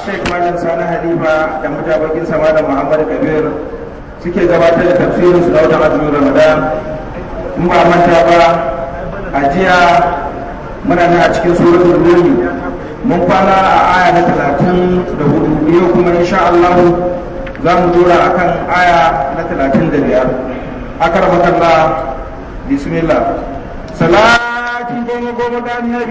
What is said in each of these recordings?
Sheikh Malam Sani Halifa da mutabakin sama da Muhammad Kabir suke gabatar da tafsirin su da watan azumin Ramadan in ba manta ba a jiya muna nan a cikin suratul Rum mun kwana a aya na talatin da hudu yau kuma insha Allah za mu dora akan aya na talatin da biyar akar makalla bismillah salatin goma goma da annabi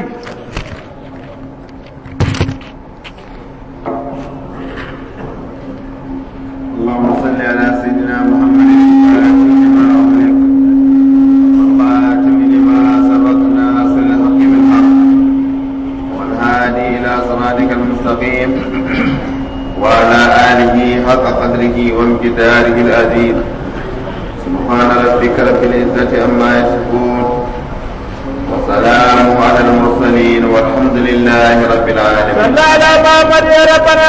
اللهم صل على سيدنا محمد والخاتم لما سبق ناصر الحق بالحق والهادي الى صراطك المستقيم وعلى اله حق قدره وامتداره العظيم سبحان ربك رب العزه عما يصفون وسلام على المرسلين والحمد لله رب العالمين لا ما قد يا ربنا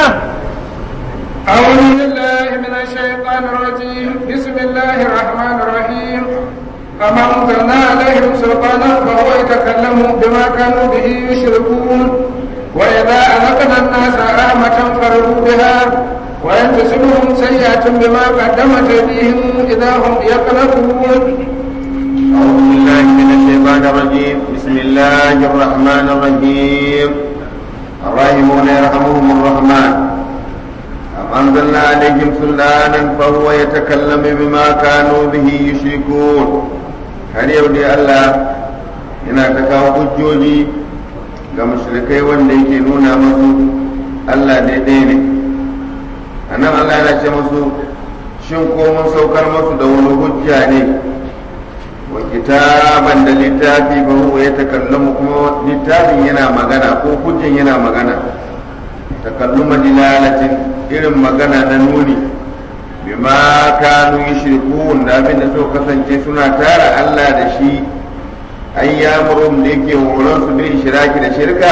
أعوذ بالله من الشيطان الرجيم بسم الله الرحمن الرحيم أما أنزلنا عليهم سلطانا فهو يتكلم بما كانوا به يشركون وإذا أذقنا الناس رحمة فرحوا بها وإن تصبهم سيئة بما قدمت أيديهم إذا هم يقلقون أعوذ بالله من الشيطان الرجيم بسم الله الرحمن الرحيم الراحمون يرحمهم الرحمن أم أنزلنا عليهم سلطانا فهو يتكلم بما كانوا به يشركون har yau dai Allah yana ta kawo hujjoji ga mushrikai wanda yake nuna masu Allah daidai ne a nan Allah yana ce masu shin ko mun saukar masu da wani hujja ne wa kitaban da littafi ba huwa ya takallamu kuma littafin yana magana ko hujjan yana magana takalluma dilalatin irin magana na nuni bima kanu yushrikun da abin da suka kasance suna tara Allah da shi ayyamurum da yake horon su bil shiraki da shirka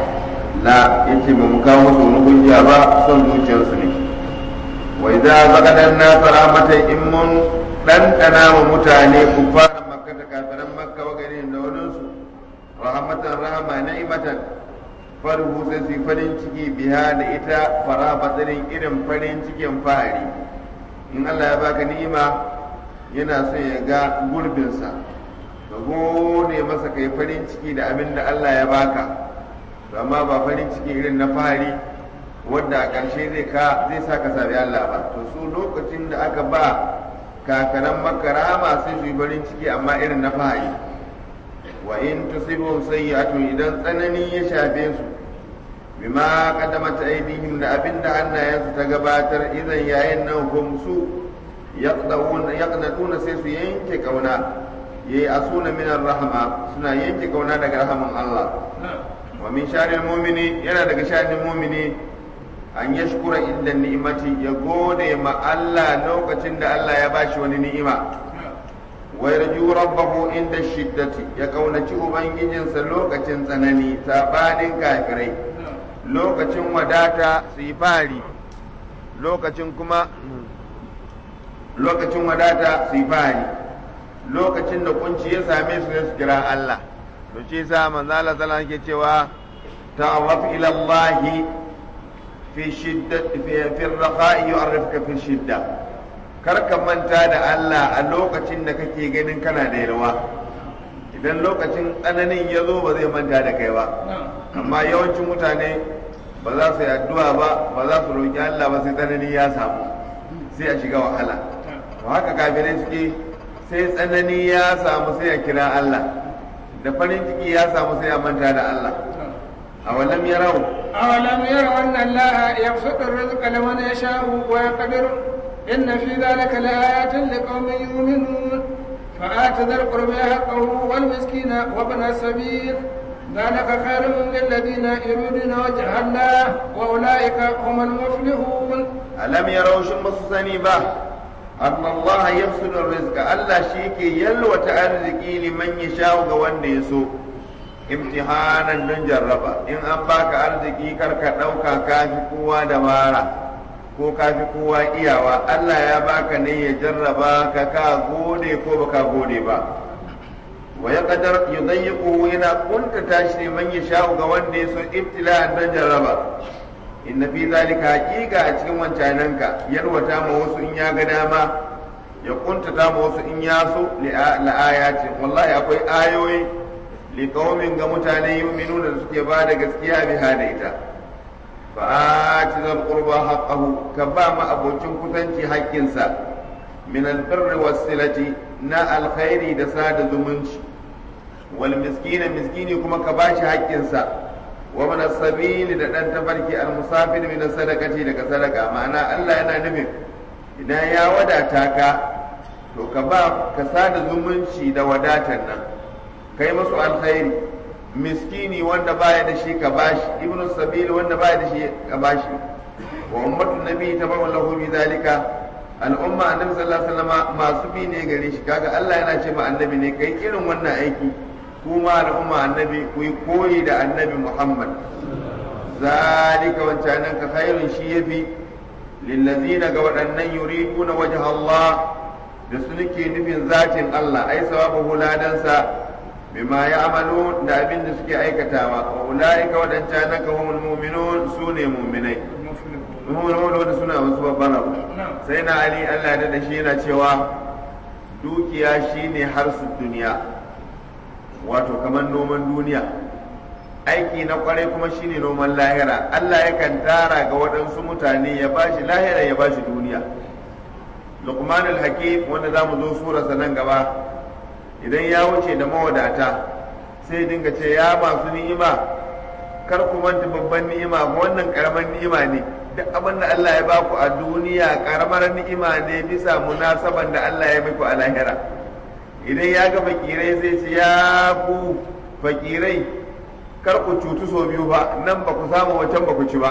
la yace ba mu kawo musu wani hujja ba son zuciyarsu ne wa idza zaqana an-nas rahmatan in mun ɗanɗana wa mutane ku fara makka da kafiran makka wa garin da wadansu rahmatan rahama ni'matan farhu sai su farin ciki biya da ita fara batsarin irin farin cikin fahari in Allah ya baka ni'ima yana son ya ga gurbinsa ka gode masa kai farin ciki da abin da Allah ya baka amma ba farin ciki irin na fahari wadda a ƙarshe zai ka zai sa ka sami Allah ba to su lokacin da aka ba kakanan makarama sai su yi farin ciki amma irin na fahari wa in tusibhum sayyi'atun idan tsanani ya shafe su bima qaddamat aydihim da abinda hannayensu ta gabatar idan yayin nan hum su yaqdawun yaqnatuna sai su yanke kauna yayi asuna min rahma suna yanke kauna daga rahaman Allah wa min sharil mu'mini yana daga sharil mu'mini an yashkura inda ni'imati ya gode ma Allah lokacin da Allah ya bashi wani ni'ima wa yarju rabbahu inda shiddati ya kaunaci ubangijinsa lokacin tsanani sabanin kafirai lokacin wadata su yi fari lokacin kuma lokacin wadata su yi fari lokacin da kunci ya same su su kira Allah to shi yasa manzo Allah sallallahu alaihi cewa ta'arraf ila Allah fi shiddati fi ar-rafa'i yu'arrifuka fi shidda kar ka manta da Allah a lokacin da kake ganin kana da yalwa idan lokacin tsananin ya zo ba zai manta da kai ba amma yawancin mutane ba za su yi addu'a ba ba za su roƙi Allah ba sai tsanani ya samu sai a shiga wahala to haka kafirai suke sai tsanani ya samu sai a kira Allah da farin ciki ya samu sai a manta da Allah a walam yarau أولم يروا أن الله يبسط الرزق لمن يشاء ويقدر إن في ذلك لآيات لقوم يؤمنون فآت ذا القرب حقه والمسكين وابن السبيل ذلك خير للذين يريدون وجه الله وأولئك هم المفلحون alam yarau shin ba su sani ba anna Allah yafsudu rizqa Allah shi ke yalwata arziki liman yasha ga wanda ya so imtihanan don jarraba in an baka arziki kar ka ɗauka kafi kowa dabara ko kafi kowa iyawa Allah ya baka ne ya jarraba ka ka gode ko baka gode ba wa ya kadar yudayyiqu yana kuntata shi man yasha ga wanda ya so ibtila'an don jarraba inna fi zalika haqiqa a cikin wancananka yalwata ma wasu in ya ga dama ya kuntata ma wasu in ya so la ayatin wallahi akwai ayoyi li qaumin ga mutane yu'minuna da suke ba da gaskiya bi da ita fa ati zal qurba haqqahu ka ba ma abocin kusanci haƙƙinsa min albirri was silati na alkhairi da sada zumunci wal miskina miskini kuma ka bashi haƙƙinsa wa min sabili da dan tafarki al musafir min sadaqati daga sadaka ma'ana Allah yana nufin idan ya wadata ka to ka ba ka sada zumunci da wadatar nan kai masu alkhairi miskini wanda baya da shi ka bashi ibnu sabili wanda baya da shi ka bashi wa ummatu nabi tabawu lahu bi zalika al'umma annabi sallallahu alaihi wasallam masu bi ne gare shi kaga Allah yana ce ma annabi ne kai irin wannan aiki kuma al'umma annabi ku yi koyi da annabi Muhammad zalika wancanan ka khairun shi yafi lillazina ga waɗannan yuriduna wajha Allah da su nake nufin zatin Allah ai sawabu ladansa bima ya'malu da abin da suke aikatawa wa ulaika wadancan ka humul mu'minun sune mu'minai mu'minun wanda suna wasu babban abu sai na ali Allah da da shi yana cewa dukiya shine harsu duniya wato kamar noman duniya aiki na kwarai kuma shine noman lahira Allah yakan tara ga waɗansu mutane ya bashi lahira ya bashi duniya Luqman al-Hakim wanda zamu zo surarsa nan gaba idan ya wuce da mawadata sai dinga ce ya masu ni'ima kar ku manta babban ni'ima ko wannan karamar ni'ima ne duk abin da Allah ya baku a duniya karamar ni'ima ne bisa munasaban da Allah ya baku a lahira idan ya ga fakirai sai ce ya ku fakirai kar ku cutu so biyu ba nan ba ku samu wancan ba ku ci ba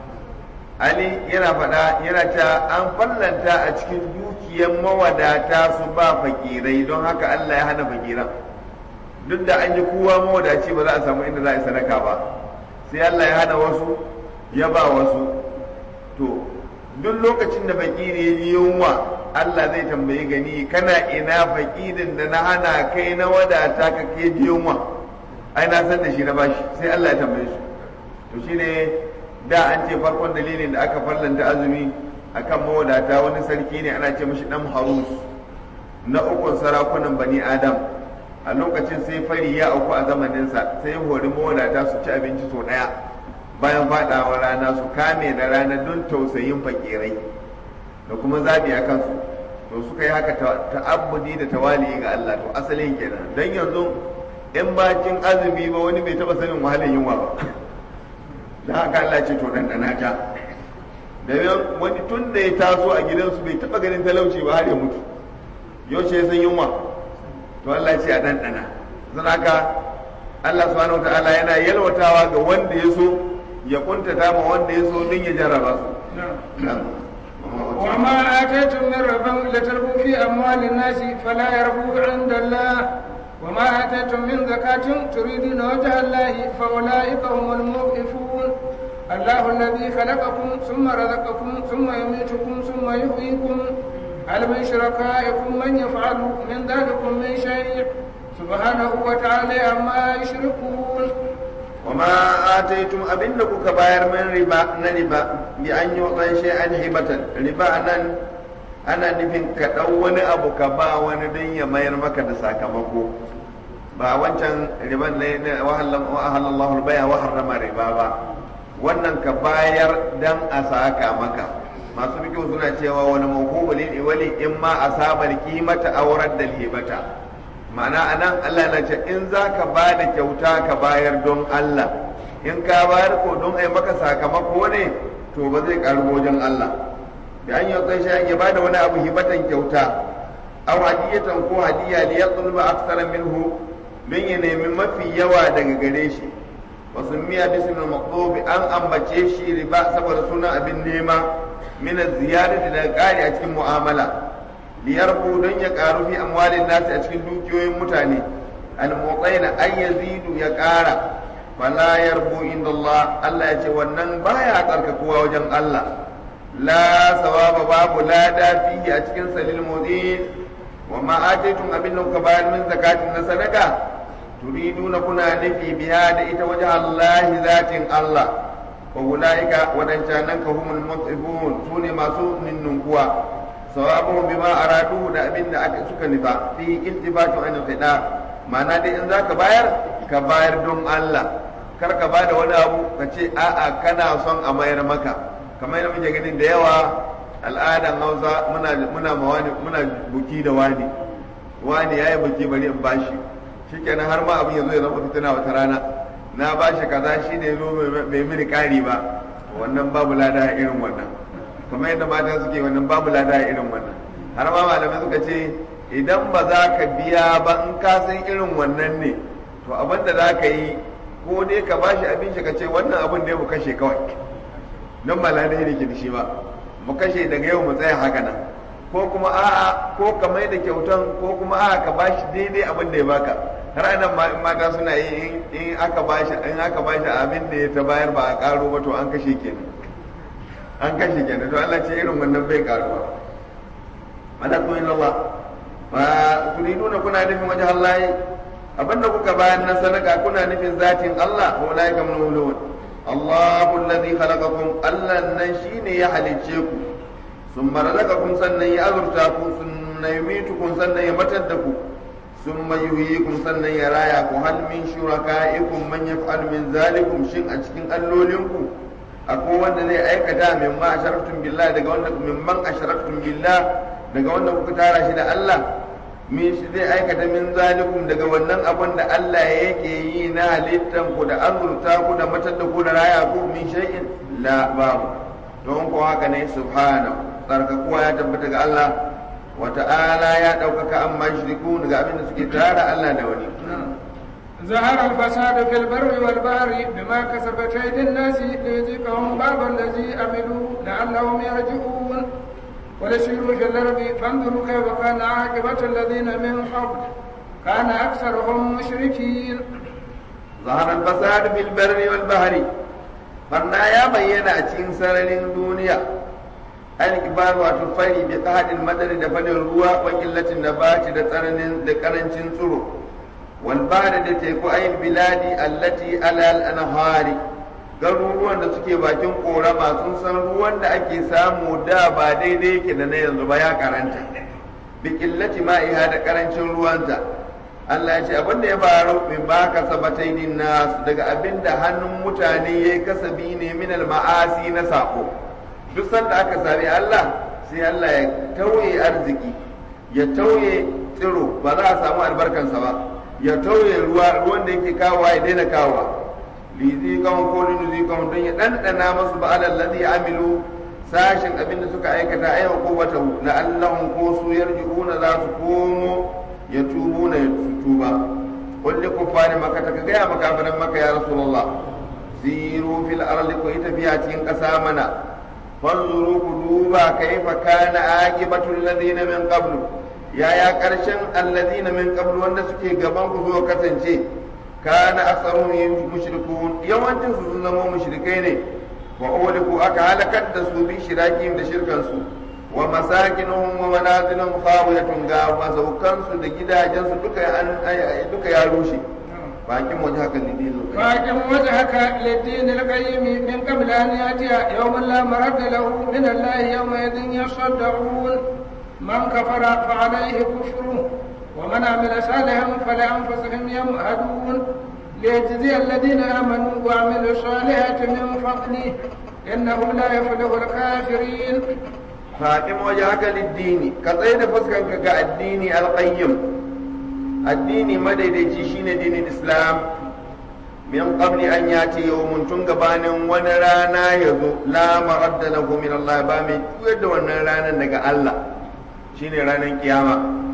Ali yana faɗa yana ta an fallanta a cikin dukiyar mawadata su ba fakirai don haka Allah ya hana fakiran duk da an yi kowa mawadaci ba za a samu inda za a yi sadaka ba sai Allah ya hana wasu ya ba wasu to duk lokacin da fakiri ya ji yunwa Allah zai tambayi gani kana ina fakirin da na hana kai na wadata ka ke ji yunwa ai na san da shi na bashi sai Allah ya tambaye su to shine da an ce farkon dalilin da aka farlanta azumi akan mawadata wani sarki ne ana ce mashi dan harus na ukun sarakunan bani adam a lokacin sai fari ya auku a zamaninsa sai ya hori mawadata su ci abinci sau ɗaya bayan faɗawa rana su kame da rana don tausayin fakirai da kuma zabi a kansu to suka yi haka ta'abbudi da tawali ga Allah to asalin kenan dan yanzu in bakin azumi ba wani bai taba sanin wahalar yunwa ba da haka Allah ce to dandana ta da wani tun da ya taso a gidansu bai taba ganin talauci ba har ya mutu yaushe ya san yunwa to Allah ce a dandana zan haka Allah subhanahu wataala yana yalwatawa ga wanda ya so ya kuntata ma wanda ya so don ya jarraba su وما آتيتم من ربا لتربوا في أموال الناس فلا يربو عند الله وما آتيتم من زكاة تريدون وجه الله فأولئك هم الموقفون الله الذي خلقكم ثم رزقكم ثم يميتكم ثم يحييكم هل من شركائكم من يفعل من ذلكم من شيء سبحانه وتعالى عما يشركون وما آتيتم أبنك كباير من ربا نربا بأن يعطي شيئا هبة ربا أنا ana nufin ka ɗau wani abu ka ba wani don ya mayar maka da sakamako ba wancan riban ne na wahallallahu baya wa harrama riba ba wannan ka bayar dan a saka maka masu fikin suna cewa wani mawqubul wali in ma asabar kimata aurar da hibata ma'ana anan Allah na ce in zaka ba da kyauta ka bayar don Allah in ka bayar ko don ai maka sakamako ne to ba zai karu wajen Allah da an yi tsaye ya ba da wani abu hibatan kyauta aw hadiyatan ko hadiya li yatluba aktsara minhu don ya nemi mafi yawa daga gare shi wa summiya bismil maqdub an ambace shi riba saboda sunan abin nema min ziyarati da ƙari a cikin mu'amala li yarbu don ya karu fi amwalin nasi a cikin dukiyoyin mutane al muqaina ay yazidu ya ƙara fala yarbu inda Allah Allah ya ce wannan baya tsarkakuwa wajen Allah لا ثواب باب لا دا فيه أتكن سليل مدين وما آتيتم أبن كبار من زكاة نسنكا تريدون كنا نفي بها دئت وجه الله ذات الله wa ulaika wadancanan ka humul mut'ifun sune masu ninnunkuwa sawabun bima aradu da abin da aka suka nufa fi iltibatu an fida ma'ana dai in zaka bayar ka bayar don Allah kar ka bada wani abu ka ce a'a kana son a mayar maka kamar yadda muke ganin da yawa al'adan Hausa muna muna mawani muna buki da wani wani yayi buki bari in bashi shikenan har ma abin yanzu ya zama fitina wata rana na bashi kaza shine zo mai mini kari ba wannan babu lada irin wannan kamar yadda mata suke wannan babu lada irin wannan har ma malamai suka ce idan ba za ka biya ba in ka san irin wannan ne to abin da za ka yi ko dai ka bashi abin shi ka ce wannan abin da ya mu kashe kawai don ba lada ne ke da shi ba mu kashe daga yau mu tsaya haka nan ko kuma a'a ko ka mai da kyautan ko kuma a'a ka bashi daidai abin da ya baka har anan ma in mata suna yi in aka bashi in aka bashi abin da ya ta bayar ba a karo ba to an kashe kenan an kashe kenan to Allah ce irin wannan bai karuwa mana ko illa Allah ba turiduna kuna nufin wajen Allah abinda kuka bayar na sadaka kuna nufin zatin Allah wa ulaika min Allahu alladhi khalaqakum Allah nan shine ya halicce ku sun razaqakum sannan ya azurta ku sun yumitukum sannan ya matar da ku sun yuhyikum sannan ya raya ku hal min shuraka'ikum man yaf'al min zalikum shin a cikin allolinku akwai wanda zai aikata min ma asharaktum billah daga wanda min man asharaktum billah daga wanda kuka tara shi da Allah min shi zai aikata min zalikum daga wannan abin da Allah yake yi na halittan ku da azurta ku da matar da ku da raya ku min shay'in la babu don ko haka ne subhanahu tsarkakuwa ya tabbata ga Allah wa ta'ala ya ɗaukaka amma shiriku daga abin da suke tara Allah da wani ظهر الفساد في البر والبحر بما كسبت أيدي الناس ليذيقهم بعض الذي عملوا لعلهم يرجعون ولسيروا في الأرض فانظروا كيف كان عاقبة الذين من قبل كان أكثرهم مشركين ظهر الفساد في البر والبحر barna ya bayyana a cikin sararin duniya alkibar wato fari bi qahadil madari da fadin ruwa wa qillatin nabati da tsananin da karancin tsiro wal bahri da teku ayin biladi allati alal anhari garuruwan da suke bakin korama sun san ruwan da ake samu da ba daidai yake da na yanzu ba ya karanta bi qillati ma'iha da karancin ruwanta Allah ya ce abin da ya faru min ba ka sabatai din nas daga abin da hannun mutane ya yi kasabi ne min ma'asi na sako duk sanda aka sami Allah sai Allah ya tauye arziki ya tauye tsiro ba za a samu albarkansa ba ya tauye ruwa ruwan da yake kawowa ya daina kawowa lizi kawon ko linuzi kawon don ya ɗanɗana masu ba alal ladhi amilu sashin abin da suka aikata ayyuka ko wata la'allahum ko su yarji'una za su komo ya tubu na ya tuba kulli kuffari maka ta gaya makafiran maka ya rasulullah siru fil ardi ku yi tafiya cikin ƙasa mana fanzuru ku duba kaifa kana aqibatu alladhina min qablu yaya karshen alladhina min qablu wanda suke gaban ku zo kasance kana aktsaruhum mushrikun yawancin su sun zama mushrikai ne wa uliku aka halakar da su bi shirakin da shirkan su wa masakinuhum wa manaziluhum khawiyatun ga masaukansu da gidajensu duka duka ya rushe bakin waje haka lidin باقم وجهك للدين القيم من قبل أن يأتي يوم لا مرد له من الله يومئذ يصدعون من كفر فعليه كفره ومن عمل صالحا فلأنفسهم يمهدون ليجزي الذين آمنوا وعملوا الصالحات من فضله إنه لا يفلح الكافرين fatim waje haka liddini ka tsaye da fuskanka ga addini alƙayyim addini madaidaici shine dinin islam min qabli an yati yawmun tun gabanin wani rana ya zo la maradda lahu min Allah ba mai juyar da wannan ranar daga Allah shine ranar kiyama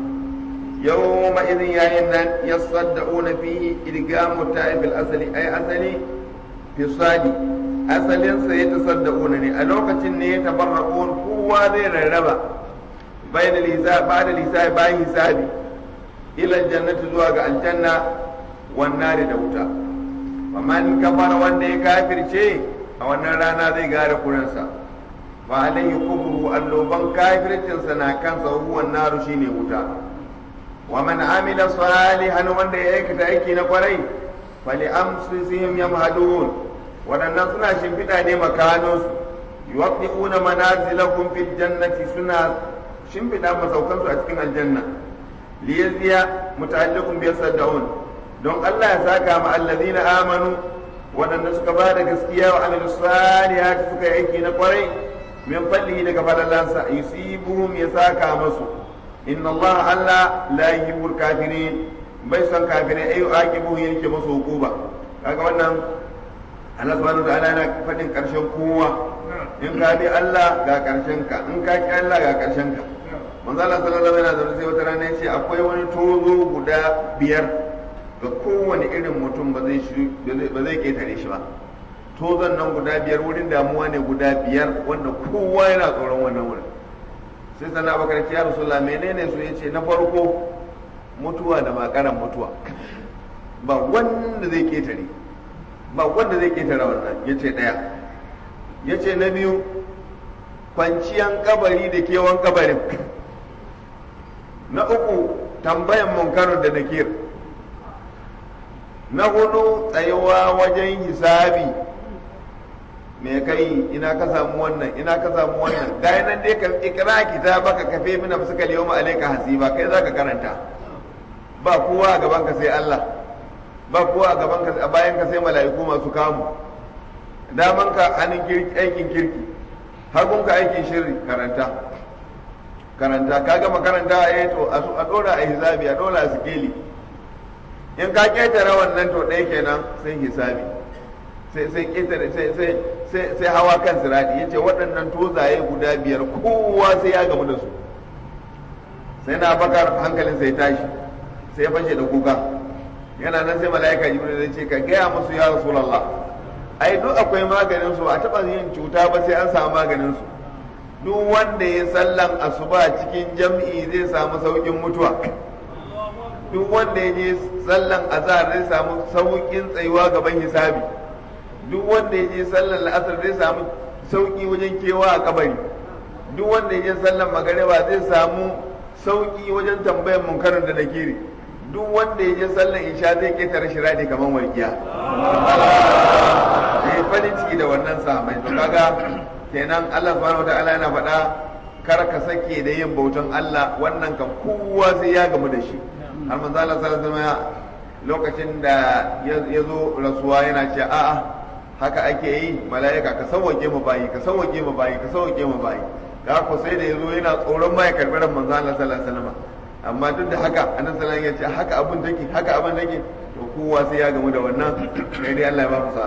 yawma idin yayin nan yasaddaquna fihi idgamu ta'ib al-asli ay asali fi sadi asalinsa ya tasaddaquna ne a lokacin ne ya tabarraqun kowa zai rarraba bayan lisa ba da lisa bayan hisabi ila jannati zuwa ga aljanna wannan da wuta man kafara wanda ya kafirce a wannan rana zai gare kuransa fa alayhi kubru alloban kafircinsa na kansa huwa naru shine wuta wa man amila salihan wanda ya aikata aiki na kwarai fali amsisihim yamhadun waɗannan suna shimfiɗa ne makaninsu yuwaqqi'una manazilakum fil jannati suna shimfiɗa masaukansu a cikin aljanna liyazziya muta'alliqun bi yasaddaun don Allah ya saka ma allazina amanu waɗanda suka ba da gaskiya wa amilu salihati suka yi aiki na kwarai min fallihi daga falalansa yusibuhum ya saka masu inna Allah Allah la yuhibbul kafirin bai son kafirai ayu aqibuhu yake masu hukuba kaga wannan Allah subhanahu wa ta'ala yana faɗin ƙarshen kowa in ka bi Allah ga ƙarshen ka in ka ki Allah ga ƙarshen ka manzo Allah sallallahu alaihi wasallam sai wata rana yace akwai wani tozo guda biyar ga kowane irin mutum ba zai shi ba zai ketare shi ba tozon nan guda biyar wurin damuwa ne guda biyar wanda kowa yana tsoron wannan wurin sai sana bakar ya rasulullah menene su yace na farko mutuwa da makaran mutuwa ba wanda zai ketare ba wanda zai ketare wannan yace daya yace na biyu kwanciyan kabari da kewan kabarin na uku tambayan munkarar da nakir na hudu tsayuwa wajen hisabi me kai ina ka samu wannan ina ka samu wannan ga nan dai ka ikra kitabaka kafe mina fuska yawma alayka hasiba kai zaka karanta ba kowa a gaban ka sai Allah ba kowa a gaban ka a bayan ka sai mala'iku masu kamu daman ka hannun kirki aikin kirki hagun ka aikin shirri karanta karanta ka gama karanta eh to a dora a hisabi a dora a sikeli in ka ketare wannan to ɗaya kenan sai hisabi sai sai ketare sai sai sai sai hawa kan sirati yace waɗannan tozaye guda biyar kowa sai ya gamu da su sai na bakar hankalin sai tashi sai ya fashe da kuka yana nan sai mala'ika jibril zai ce ka gaya musu ya rasulullah ai duk akwai maganin su a taɓa yin cuta ba sai an samu maganin su duk wanda ya sallan asuba cikin jam'i zai samu saukin mutuwa duk wanda ya je sallan azhar zai samu saukin tsayuwa gaban hisabi duk wanda ya je sallan la'asar zai samu sauki wajen kewa a kabari duk wanda ya je sallan magariba zai samu sauki wajen tambayan munkarin da nakiri duk wanda ya je sallan isha zai ketare shiradi kamar walƙiya sai farin ciki da wannan sahamai to kaga kenan Allah subhanahu wataala yana faɗa kar ka sake da yin bautan Allah wannan kan kowa sai ya gamu da shi har manzo Allah sallallahu alaihi lokacin da ya zo rasuwa yana ce a'a haka ake yi mala'ika ka sauwake mu bayi ka sauwake mu bayi ka sauwake mu bayi ga ko sai da yazo yana tsoron ma ya karbi ran manzo Allah sallallahu alaihi wasallam amma duk da haka annabi sallallahu alaihi wasallam ya ce haka abun take haka abun take to kowa sai ya gamu da wannan sai dai Allah ya ba mu sa'a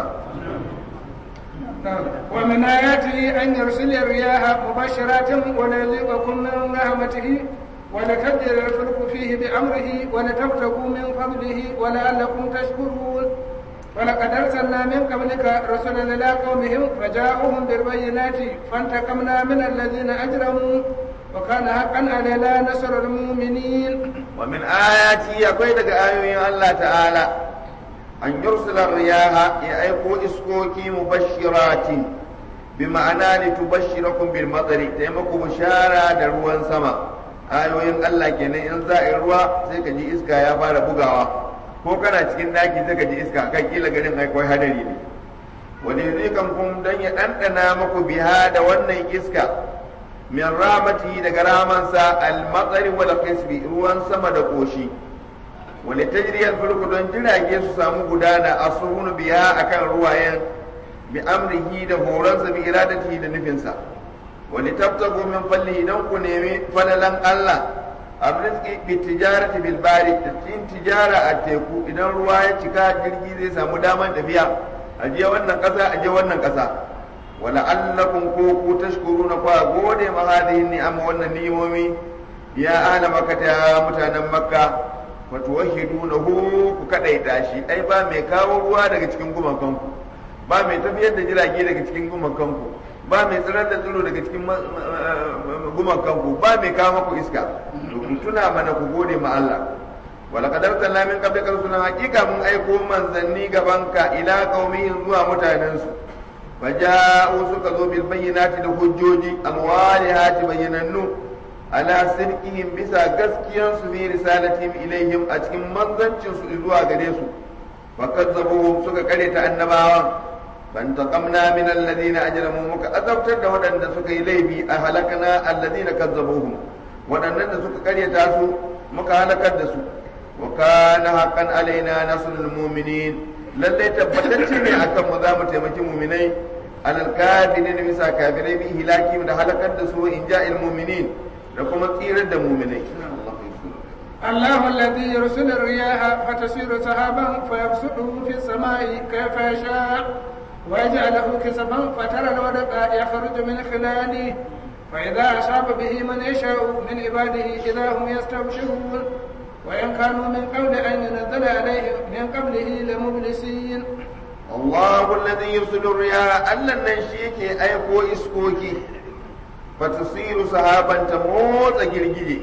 ومن آياته أن يرسل الرياح مبشرات وليذيقكم من رحمته ولتجري الفلك فيه بأمره ولتبتغوا من فضله ولعلكم تشكرون ولقد أرسلنا من قبلك رسلا إلى قومهم فجاءوهم بالبينات فانتقمنا من الذين أجرموا وكان حقا علينا نصر المؤمنين ومن آياته يقول لك آيوين الله تعالى an yursila riyaha ya aiko iskoki mubashiratin bi ma'ana li tubashshirakum bil matari ta maku bishara da ruwan sama ayoyin Allah kenan in za a yi ruwa sai ka ji iska ya fara bugawa ko kana cikin daki sai ka ji iska kai kila garin akwai hadari ne wani rikan kun dan ya dandana maku biha da wannan iska min ramati daga ramansa al matsari wal qisbi ruwan sama da koshi wani tajriyar farko don jirage su samu gudana a suhunu biya akan ruwayen bi amrihi da horonsa bi iradatihi da nufinsa wani tabtago min falli don ku nemi falalan Allah arziki bi tijarati bil bari da cin tijara a teku idan ruwa ya cika jirgi zai samu daman tafiya a je wannan kasa a je wannan kasa wala allakum ko ku tashkuruna fa gode ma hadihin ni'am wannan ni'imomi ya ahla makkah ya mutanen makka fatuwahidunahu ku kadaita shi ai ba mai kawo ruwa daga cikin gumakanku ba mai tafiyar da jirage daga cikin gumakanku ba mai tsirar da tsiro daga cikin gumakanku ba mai kawo maku iska to ku tuna mana ku gode ma Allah wala kadar talla min qablika rusulan haqiqa mun aiko manzanni gabanka ila qaumihim zuwa mutanensu faja'u suka zo bil bayyinati da hujjoji alwalihati bayyinannu ala sirkihim bisa gaskiyan su fi risalatihim ilaihim a cikin manzancin su zuwa gare su fa kazzabuhum suka kare ta annabawan فانتقمنا من الذين أجرموا مك أذبت ودن سك إليه أهلكنا الذين كذبوهم ودن سك قرية تاسو مك هلكت دسو وكان حقا علينا نصر المؤمنين للي تبتتش ne akan mu za mu taimaki muminai alal kafirin bisa kafirai bi hilaki da halakar da su in ja'il mu'minin da kuma tsirar da muminai الله الذي يرسل الرياح فتسير سحابا فيبسطه في السماء كيف يشاء ويجعله كسفا فترى الودق يخرج من خلاله فإذا أصاب به من يشاء من عباده إذا هم يستبشرون وإن كانوا من قبل أن ينزل عليهم من قبله لمبلسين الله الذي يرسل الرياح ألا ننشيك أيقو إسكوكي فتصير سحابا تموت جرجلي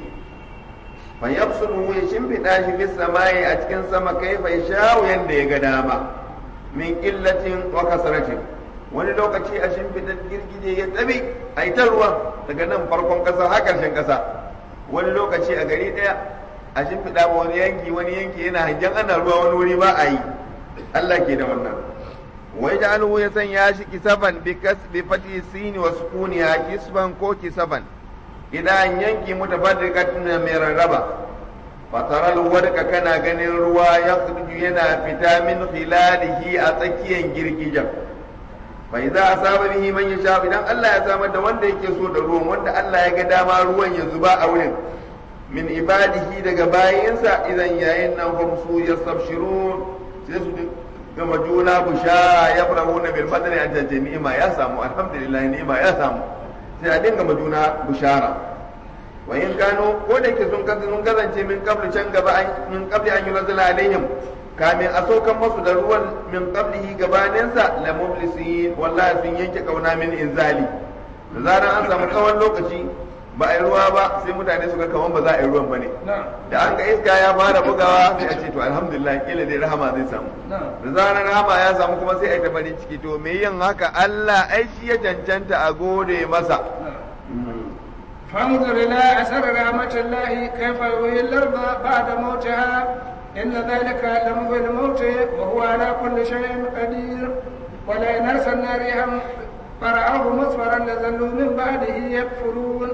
فيبصره يشمفد في السماء أتكن سما كيف يشاء يندي قداما من قلة وكسرة wani lokaci a shimfiɗar girgije ya tabi a yi ta ruwa daga nan farkon ƙasa har ƙarshen ƙasa wani lokaci a gari ɗaya a shimfiɗa wani yanki wani yanki yana hangen ana ruwa wani wuri ba a yi Allah ke da wannan wai da alhu ya sanya shi kisaban bi kasbi fati sini wa sukuniha kisban ko kisaban idan yanki mutafarriqatin mai rarraba fataral wadka kana ganin ruwa ya yana fita min khilalihi a tsakiyar girgijen fa idza asaba bihi man yasha idan Allah ya samar da wanda yake so da ruwan wanda Allah ya ga dama ruwan ya zuba a wurin min ibadihi daga bayinsa idan yayin nan hum su yastabshirun sai su gama juna bushara ya farahu na bil fadli an tace ni'ima ya samu alhamdulillah ni'ima ya samu sai a dinga juna bushara wa in kano ko da ke sun kasance sun kasance min qabli can gaba min qabli an yunzila alaihim kamin a saukan masu da ruwan min qablihi gabaninsa la mublisin wallahi sun yanke kauna min inzali da zaran an samu tsawon lokaci ba a yi ruwa ba sai mutane su ga kaman ba za a yi ruwan ba ne da an ga iska ya fara bugawa sai a ce to alhamdulillah kila dai rahama zai samu da zaran rahama ya samu kuma sai a yi ta farin ciki to me yin haka Allah ai shi ya cancanta a gode masa فانظر إلى أثر رحمة الله كيف يحيي الأرض بعد موتها إن ذلك لمحيي الموت وهو على كل شيء قدير ولئن أرسلنا ريحا فرأوه مصفرا لظلوا من بعده يكفرون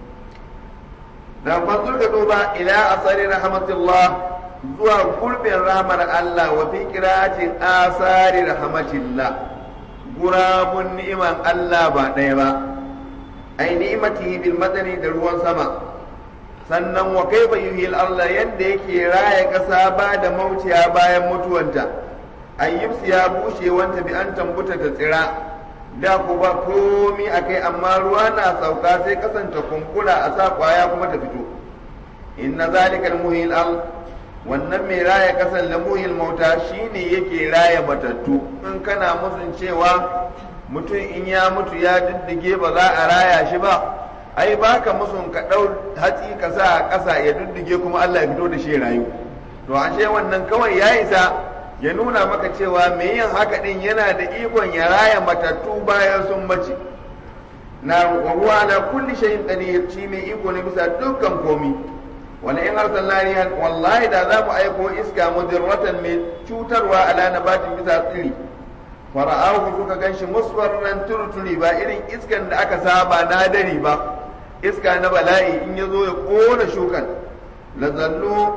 da fanzur ka duba ila asari rahmatullah zuwa gurbin rahmar Allah wa fi qira'atin asari rahmatillah gurabun ni'iman Allah ba ɗaya ba ai ni'imatihi bil madani da ruwan sama sannan wa kaifa yuhil Allah yadda yake raya kasa ba da mautiya bayan mutuwanta ayyubsi ya bushe wanta bi an tambuta ta tsira da ku ba komi a kai amma ruwa na sauka sai kasance kunkura a sa kwaya kuma ta fito inna zalika muhil al wannan mai raya kasan la muhil mauta shine yake raya matattu in kana musun cewa mutum in ya mutu ya diddige ba za a raya shi ba ai baka musun ka dau hatsi ka sa a ƙasa ya diddige kuma Allah ya fito da shi rayu to ashe wannan kawai ya isa ya nuna maka cewa mai yin haka din yana da ikon ya raya matattu bayan sun mace na ruwa na kulli shayin qadir shi mai iko ne bisa dukkan komi wala in arsalna rihan wallahi da za mu aiko iska mudirratan mai cutarwa ala nabatin bisa tsiri fara'ahu suka ganshi musfarran turturi ba irin iskan da aka saba na dari ba iska na bala'i in ya zo ya kona shukan lazallu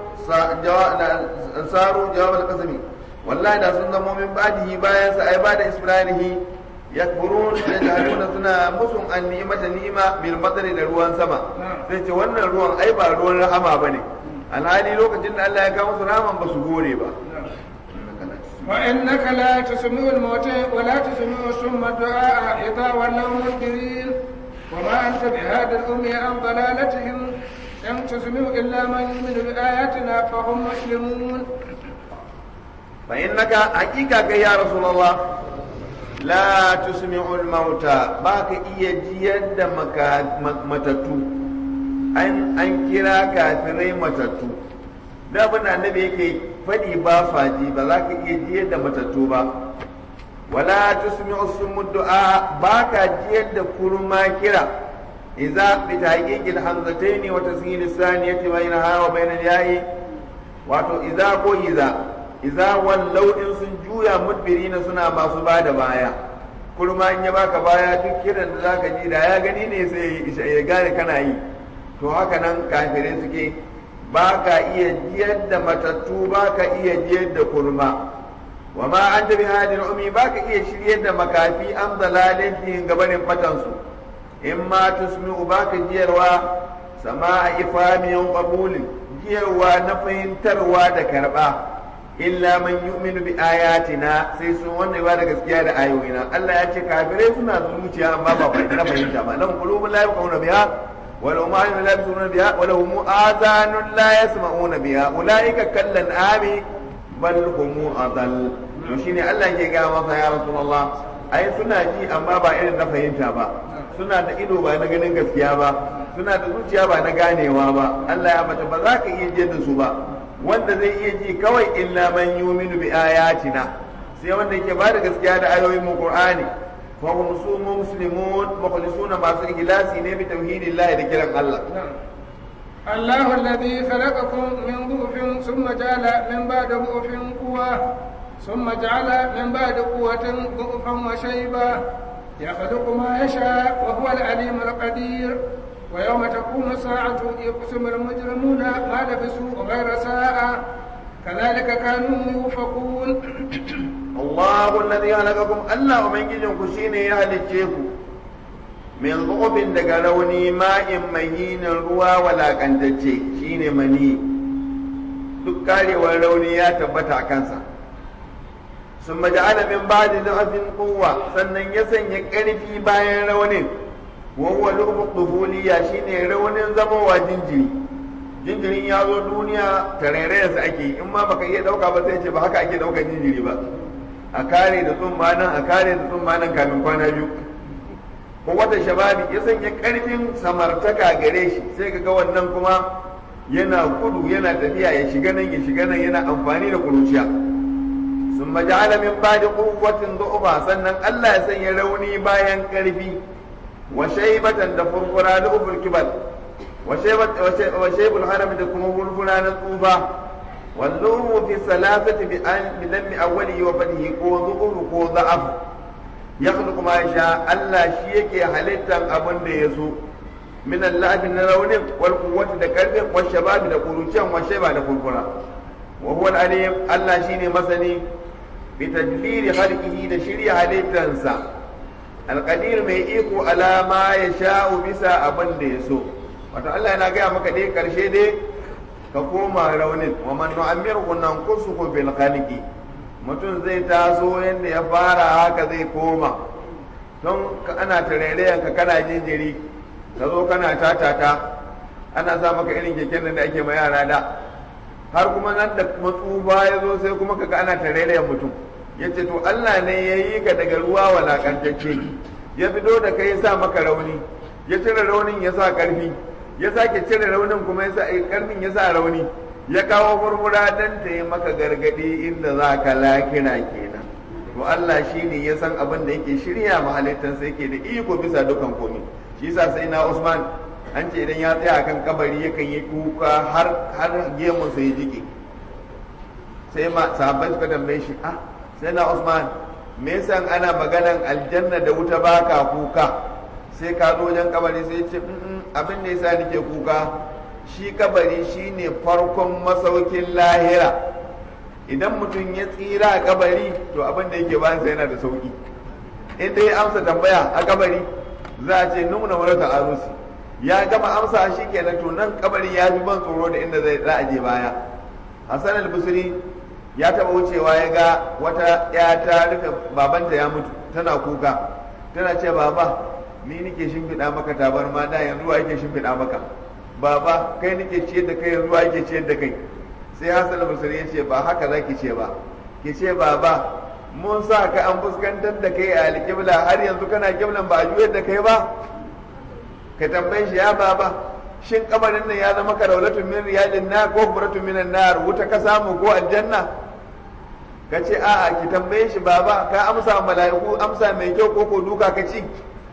saru jawab al-qasami wallahi da sun zamo min badihi bayan sa ai bada isbranihi yakfurun da jahiluna suna musun an ni'mata ni'ima bil madari da ruwan sama sai ce wannan ruwan ai ba ruwan rahama bane alhali lokacin da Allah ya kawo musu rahaman ba su gore ba وإنك لا تسمع الموتى ولا تسمع الصم الدعاء إذا ولوا مدبرين وما أنت بهذا الأمي عن ضلالتهم إن تسمع إلا من يؤمن بآياتنا فهم مسلمون فإنك حقيقة يا رسول الله لا تسمع الموتى باك إيا جيد متتو أن أنكرا كافرين متتو da abin da annabi yake faɗi ba faji ba za ka iya jiyar da matattu ba wala tusmi'u summu du'a ba ka jiyar da kurma kira idza bi tahqiqil hamzatayn wa tasghil as-saniyati bainaha wa bain al-ya'i wato idza ko idza idza wallau in sun juya mudbirina suna masu bada baya kurma in ya baka baya duk kiran da zaka ji da ya gani ne sai ya gane kana yi to haka nan kafirai suke ba ka iya jiyar da matattu ba ka iya jiyar da kurma wa ma an da bihadin umi ba ka iya shiryar da makafi an dalalin fi gabanin fatansu in ma tusmi'u ba ka jiyarwa sama a ifamiyan qabulin jiyarwa na fahimtarwa da karba illa man yu'minu bi ayatina sai sun wanda ba da gaskiya da ayoyina Allah ya ce kafirai suna zuciya amma ba na fahimta ba lahum qulubun la yafqahuna biha wa lahum a'yunun la yabsiruna biha wa lahum adhanun la yasma'una biha ulaika kallan ami bal hum adall to shine Allah ke ga masa ya rasulullah ai suna ji amma ba irin na fahimta ba suna da ido ba na ganin gaskiya ba suna da zuciya ba na ganewa ba Allah ya mata ba za ka iya jiyar da su ba wanda zai iya ji kawai illa man yuminu bi ayatina sai wanda yake ba da gaskiya da ayoyin mu Qur'ani fa hum sumu muslimun mukhlisuna masu ikhlasi ne bi tauhidillah da kiran Allah الله الذي خلقكم من ضعف ثم جعل من بعد ضعف قوة ثم جعل من بعد قوة ضعفا وشيبا يخلق ما يشاء وهو العليم القدير ويوم تقوم الساعة يقسم المجرمون ما لبثوا غير ساعة كذلك كانوا يوفقون الله الذي خلقكم الله ومن جنكم شيني يهلكيكم min zubin daga rauni ma'in mahinin ruwa walakantacce shine mani duk karewar rauni ya tabbata a kansa sun maja'ala min ba'di da'afin quwwa sannan ya sanya ƙarfi bayan raunin wa huwa lubuliya shine raunin zamowa jinjiri jinjirin ya zo duniya tarairayarsa ake in ma baka iya dauka ba sai ce ba haka ake daukar jinjiri ba a kare da tsumma nan a kare da tsumma nan kamin kwana biyu ko wata shababi ya sanya karfin samartaka gare shi sai ka ga wannan kuma yana gudu yana tafiya ya shiga nan ya shiga nan yana amfani da kuruciya sun maja'ala min ba'di quwwatin du'fa sannan Allah ya sanya rauni bayan karfi wa shaybatan da furfura da ubul kibal wa shaybat wa shaybul haram da kuma furfura na tsufa walluhu fi salasati bi an bi dammi awwali wa fadihi ko dhukur ko dha'af ya kuma sha Allah shi yake halittar abin da ya so min Allah na raunin wal quwwati da karfin wal shababi da kuruciyan wa shayba da kurkura wa huwa al alim Allah shine masani bi tadbiri khalqihi da shirya halittansa al qadir mai iko ala ma ya sha'u bisa abin da ya so wato Allah yana gaya maka dai karshe dai ka koma raunin wa man nu'ammiru nanqusuhu bil khalqi mutum zai taso yadda ya fara haka zai koma don ana tarairayen ka kana jinjiri ka zo kana tatata ana sa maka irin keken da ake ma yara da har kuma nan da matsufa ya zo sai kuma kaga ana tarairayen mutum ya ce to Allah ne ya yi ka daga ruwa walakantacce ya fito da kai ya sa maka rauni ya cire raunin ya sa karfi ya sake cire raunin kuma ya sa karfin ya sa rauni ya kawo furfura don ta yi maka gargadi inda za ka lakira kenan to Allah shi ne ya san abin da yake shirya mahalittansa yake da iko bisa dukan komi shi yasa sai na Usman an ce idan ya tsaya kan kabari yakan yi kuka har har gemun sa ya jike sai ma sahabbai suka tambaye shi ah sai na Usman me yasa ana maganan aljanna da wuta baka kuka sai ka zo wajen kabari sai ce abin da yasa nake kuka shi kabari shine farkon masaukin lahira idan mutum ya tsira a kabari to abin da yake bayansa yana da sauki in dai amsa tambaya a kabari za a ce nuna marata arusi ya gama amsa shi kenan to nan kabari ya fi ban tsoro da inda zai za a je baya hassan al-busri ya taba wucewa ya ga wata ya ta rufe babanta ya mutu tana kuka tana ce baba ni nike shimfiɗa maka tabarma da yanzu wa yake shimfiɗa maka baba kai nake ciyar da kai yanzu ake ciyar da kai sai hasan basri ya ce ba haka zaki ce ba ki ce baba mun sa ka an fuskantar da kai a alƙibla har yanzu kana kiblan ba a juyar da kai ba ka tambaye shi ya baba shin kabarin nan ya zama karaulatun min riyadin na ko furatun minan nar wuta ka samu ko aljanna ka ce a'a ki tambaye shi baba ka amsa mala'iku amsa mai kyau ko ko duka ka ci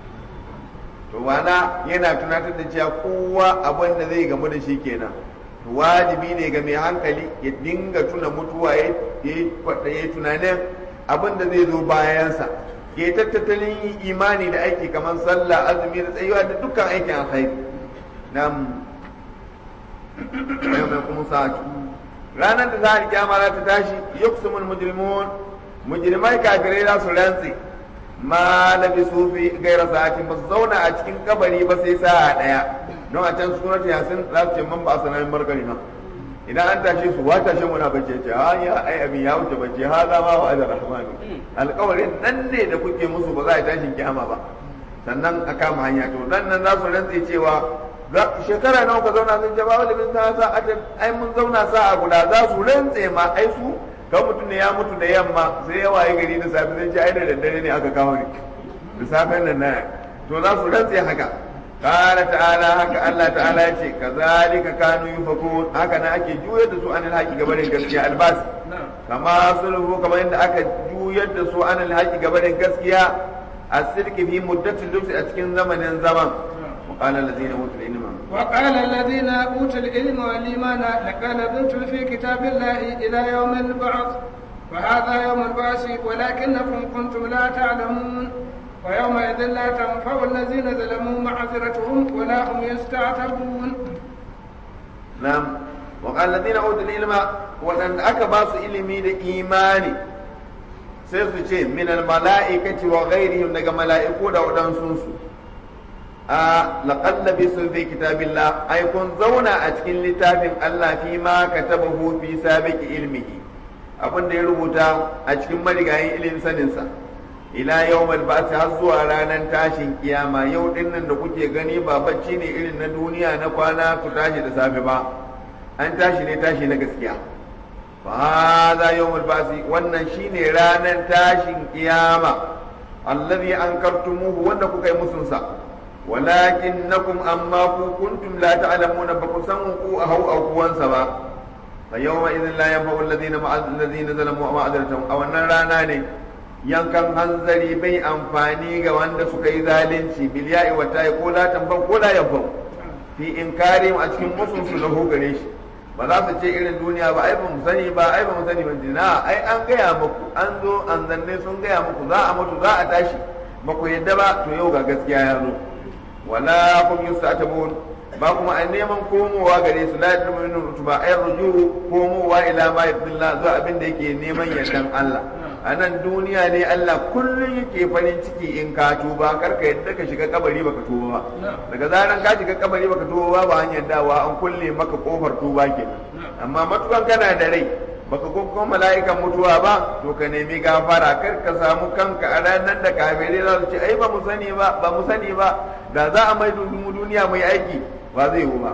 to wana yana tunatar da cewa kowa abin da zai gamu da shi kenan wajibi ne ga mai hankali ya dinga tuna mutuwa ya yayi tunanin abin da zai zo bayansa ke tattalin imani da aiki kamar sallah azumi da tsayuwa da dukkan aikin alkhairi nam mai kuma sa'atu ranar da za a kiyama za ta tashi yuqsimul mujrimun mujrimai kafirai za su rantse ma labisu fi gaira sa'atin ba su zauna a cikin kabari ba sai sa'a daya don a can surat yasin za su ce man ba sanan margari na idan an tashe su wata shi muna bace ce ha ya ai abin ya wuce bace ha za ma wa azar rahman alƙawarin nan ne da kuke musu ba za a tashin kiyama ba sannan a kama hanya to nan nan za su rantse cewa shekara nawa ka zauna sun jaba wani bin ta sa ai mun zauna sa'a guda za su rantse ma ai su kan mutum ne ya mutu da yamma sai ya waye gari da safe zai ce ai da daddare ne aka kawo ni da safen nan na to za su rantse haka قال تعالى haka Allah ta'ala ya ce kazalika kanu yufakun haka na ake juyar da su an alhaki gabanin gaskiya albas kama sulhu kamar yadda aka juyar da su an alhaki gabanin gaskiya asirki fi muddatil lubsi a cikin zamanin zaman وقال الذين اوتوا العلم وقال الذين اوتوا العلم والايمان لقد لبثتم في كتاب الله الى يوم البعث وهذا يوم البعث ولكنكم كنتم لا تعلمون ويومئذ لا تنفع الذين ظلموا معذرتهم ولا هم يستعتبون نعم وقال الذين اوتوا العلم وان اكباس علمي الايمان sai su ce min almala'ikati wa ghairihim daga mala'iku da waɗansu su a laqad labisu fi kitabillah ai kun zauna a cikin littafin Allah fi ma katabahu fi sabiqi ilmihi abin da ya rubuta a cikin marigayin ilimin saninsa ila yawmal ba'th har zuwa ranar tashin kiyama yau din nan da kuke gani ba bacci ne irin na duniya na kwana ku tashi da safe ba an tashi ne tashi na gaskiya fa hadha yawmul ba'th wannan shine ranar tashin kiyama allazi ankartumuhu wanda kuka yi musun sa walakinnakum amma ku kuntum la ta'lamuna ba ku san ku a hau aukuwansa ba fa yawma idhin la yanfa'u alladhina ma'a alladhina zalamu ma'adratum a wannan rana ne yankan hanzari bai amfani ga wanda suka yi zalunci bilya'i wa ta'i ko la tamban ko la yanfa'u fi inkari a cikin musun su lahu gare shi ba za su ce irin duniya ba ai ba mu sani ba ai ba mu sani ba na ai an gaya muku an zo an zanne sun gaya muku za a mutu za a tashi ba ku yadda ba to yau ga gaskiya ya zo wala kum yustatabun ba kuma a neman komowa gare su la yadrumunu rutuba ay rujuu komowa ila ma yadillah zuwa abin da yake neman yardan Allah a nan duniya ne Allah kullum yake farin ciki in ka tuba karka yadda ka shiga kabari baka tuba ba daga zaran ka shiga kabari baka tuba ba ba hanyar dawa an kulle maka kofar tuba ke amma matukan kana da rai baka ko mala'ikan mutuwa ba to ka nemi gafara kar ka samu kanka a ranar da kafirai za su ce ai ba mu sani ba ba mu sani ba da za a mai mu duniya mai aiki ba zai yi ba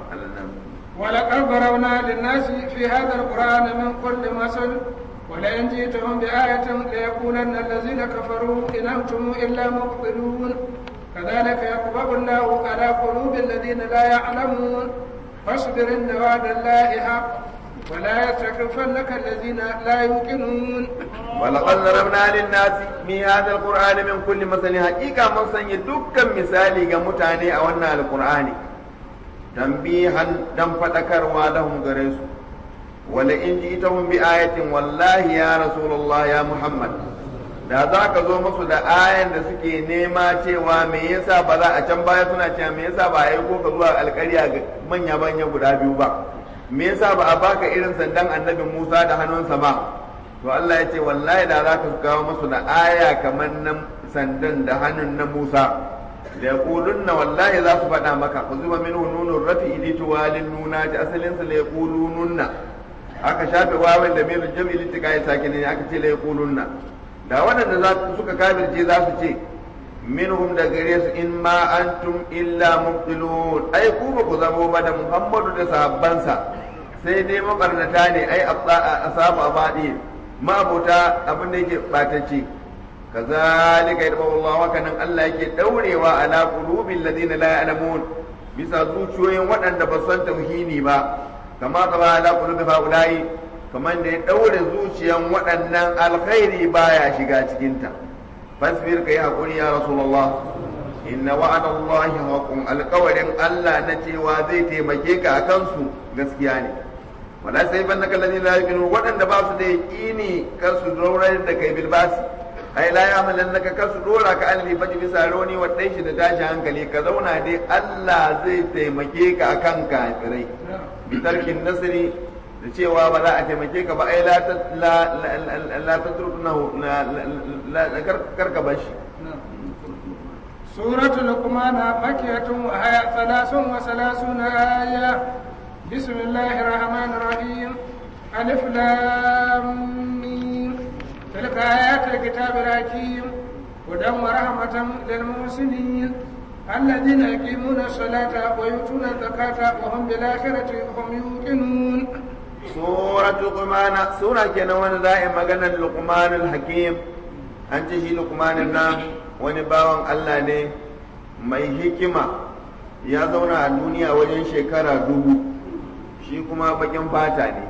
ولقد ضربنا للناس في هذا القرآن من كل مثل ولئن جئتهم بآية ليقولن الذين كفروا إن أنتم إلا مبطلون كذلك يطبع الله على قلوب الذين لا يعلمون فاصبر إن وعد الله حق ولا يستكفنك الذين لا يوقنون ولقد ضربنا للناس في هذا القرآن من كل مثل حقيقة من سنة دكا مثالي كمتاني أو أن القرآن تنبيها دم فتكروا لهم غريسو ولئن جئتهم بآية والله يا رسول الله يا محمد da za ka zo musu da ayan da suke nema cewa me yasa ba za a can baya suna cewa me yasa ba a yi ko ka zuwa alƙarya ga manya manya guda biyu ba me yasa ba a baka irin sandan annabi Musa da hannunsa ba to Allah ya ce wallahi da za ka kawo musu da aya kamar nan sandan da hannun na Musa da yaqulunna wallahi za su faɗa maka ku zuba minhu nunun rafi ili tuwalin nuna ta asalin sa la yaqulununna aka shafe wawan da mai jam'i litika ya sake ne aka ce la yaqulunna da waɗanda za su suka kafirce za su ce minhum da gare su in ma antum illa mubtilun ai ku ba ku zamo ba da Muhammadu da sahabbansa sai dai mabarnata ne ai asabu abadi ma'abuta abin da yake batacce kazalika yadda Allah haka nan Allah yake daurewa ala qulubil ladina la ya'lamun bisa zuciyoyin waɗanda ba san tauhidi ba kama kama ala qulubi haula'i kamar da ya daure zuciyan waɗannan alkhairi baya shiga cikinta fasbir kai hakuri ya rasulullah inna wa'ada Allah haqqun alqawlin Allah na cewa zai taimake ka akan su gaskiya ne wala sai ban naka ladina la yuqinu waɗanda ba su da yaqini kar su daurar da kai bilbasi ai la ya'malan naka kar su dora ka alli faji bisa rauni wa dai shi da tashi hankali ka zauna dai Allah zai taimake ka akan kafirai bi tarkin nasri da cewa ba za a taimake ka ba ai la la la tatrukunahu la karka bashi سورة لقمان مكية وهي ثلاث وثلاثون آية بسم الله الرحمن الرحيم ألف لام ميم تلك آيات الكتاب الحكيم هدى ورحمة للمحسنين الذين يقيمون الصلاة ويؤتون الزكاة وهم بالآخرة هم يوقنون سورة لقمان سورة كنا وانا دائما مغنى لقمان الحكيم أنت شي لقمان النام wani bawan Allah ne mai hikima ya zauna a duniya wajen shekara dubu shi kuma bakin fata ne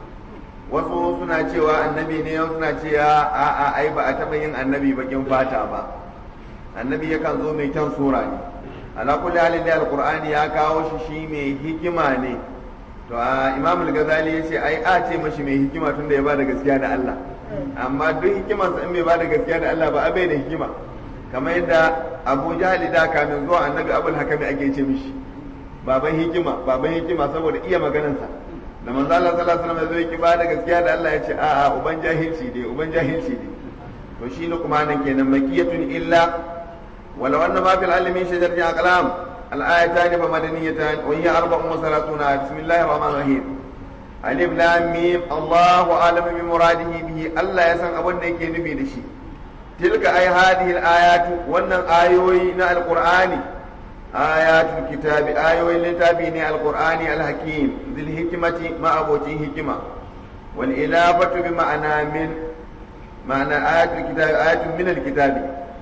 wasu suna cewa annabi ne wasu suna cewa a a ai ba a taɓa yin annabi bakin fata ba annabi yakan zo mai kyan sura ne ala kulli halin da alqur'ani ya kawo shi shi mai hikima ne to a imam al-ghazali yace ai a ce mashi mai hikima tunda ya bada gaskiya da Allah amma duk hikimarsa in bai bada gaskiya da Allah ba abai da hikima kamar yadda Abu Jahali da kamin zuwa annabi Abul Hakami ake ce mishi baban hikima baban hikima saboda iya maganarsa da manzo Allah sallallahu alaihi wasallam zai ki bada gaskiya da Allah ya ce a a uban jahilci dai uban jahilci dai to shi Luqman kenan makiyatun illa wala wannan ma fil alamin shajarati aqlam الآيتان فمدنيتان وهي أربع وثلاثون آية بسم الله الرحمن الرحيم ألف لام ميم الله أعلم بمراده به الله يسن أبن يكي نبي دشي تلك أي هذه الآيات وأن آيوين القرآن آيات الكتاب آيوين لتابين القرآن الحكيم ذي الحكمة ما أبوتي حكمة والإلافة بمعنى من معنى آيات الكتاب آيات من الكتاب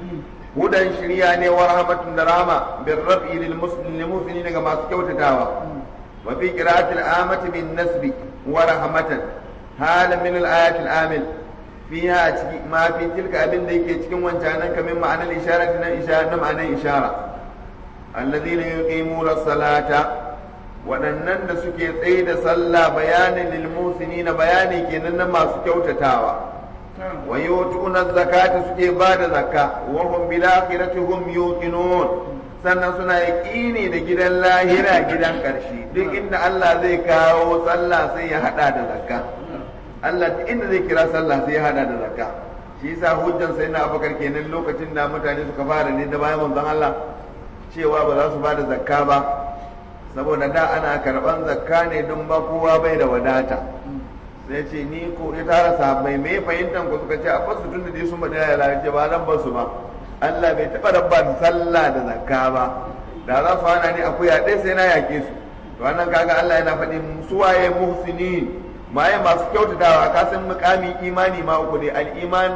hudan shirya ne wa rahmatun da rama bin rafi lil muslimin ga masu kyautatawa wa fi qira'atil amati bin nasbi wa rahmatan halan min al ayat al amil fiha ciki ma fi tilka abin da yake cikin wancan nan kamin ma'anar isharat na ishara na ma'anar ishara alladhina yuqimuna salata waɗannan da suke tsaye da sallah bayanin lil musinina bayani kenan na masu kyautatawa wa yutuna zakata suke ba da zakka wa hum bil akhirati hum yuqinun sannan suna yaqini da gidan lahira gidan karshe duk inda Allah zai kawo sallah sai ya hada da zakka Allah duk inda zai kira sallah sai ya hada da zakka shi yasa hujjan sai na abakar kenan lokacin da mutane suka fara ne da bayan manzon Allah cewa ba za su ba da zakka ba saboda da ana karban zakka ne don ba kowa bai da wadata sai ce ni ko ya tara sahabbai me fahimtan ku suka ce a basu tun da dai sun bada ya lalace ba zan basu ba Allah bai taɓa rabban sallah da zakka ba da za su hana ni akuya ɗaya sai na yake su to wannan kaga Allah yana faɗi suwaye muhsinin maye masu kyautatawa ka san mukamin imani ma uku ne al-iman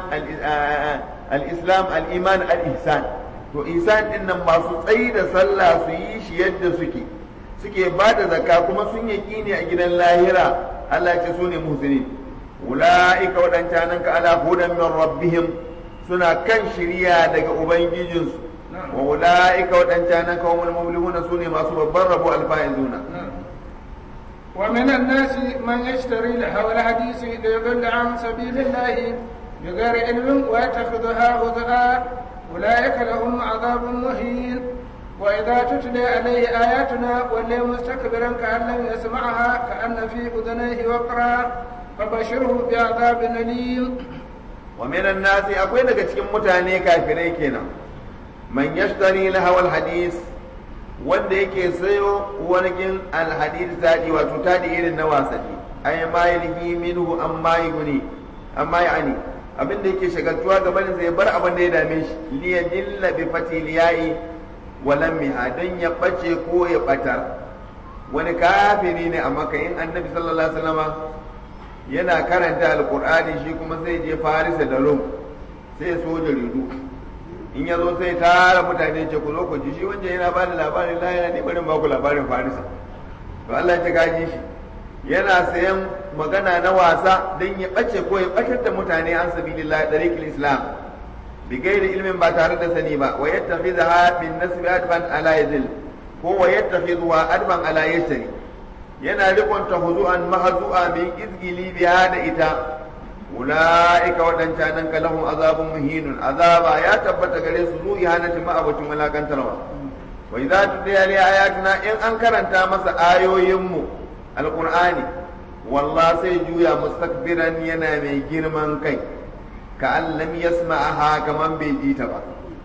al-islam al-iman al-ihsan to ihsan din nan masu tsayi da sallah su yi shi yadda suke suke ba da zakka kuma sun yi ne a gidan lahira Allah ce su ne muhsinin ula'ika waɗancanan ka ala hudan min rabbihim suna kan shirya daga ubangijinsu wa ula'ika waɗancanan ka humul muflihuna su ne masu babban rabo alfa'izuna ومن الناس من يشتري لهو الحديث ليضل عن سبيل الله بغير علم ويتخذها هزءا أولئك لهم عذاب مهين وإذا تتلى عليه آياتنا ولي مستكبرا كأن لم يسمعها كأن في أذنيه وقرا فبشره بعذاب أليم ومن الناس أقول لك cikin mutane kafirai kenan man yashtari lahawal hadis wanda yake sayo wani alhadis tadi wato tadi irin na wasanni ay ma yalhi minhu amma yuni amma yani abin da yake shagaltuwa gaban sa ya bar abin da ya dame shi liyadilla bi fatiliyai walan miha don ya ɓace ko ya ɓatar wani kafiri ne a maka in annabi sallallahu alaihi wasallama yana karanta alkur'ani shi kuma sai je farisa da rum sai ya so jaridu in ya zo sai tara mutane ce ku zo ku ji shi wanda yana ba da labarin la yana ne barin ba ku labarin farisa to Allah ya gaji shi yana sayan magana na wasa don ya ɓace ko ya ɓatar da mutane an sabilillah dariqil islam بغير علم ba tare da sani ba wa yattakhidha min nasbi adban ala yazil ko wa yattakhidha adban ala yasri yana rikonta huzu'an mahazu'a min izgili biya da ita ula'ika waɗancan nan kalahun azabun muhinun azaba ya tabbata gare su zuwa ihanatin ma'abacin walakantarwa wa idza tutliya li ayatina in an karanta masa ayoyinmu alqur'ani wallah sai juya mustakbiran yana mai girman kai ka an lam yasma'aha kaman bai ji ta ba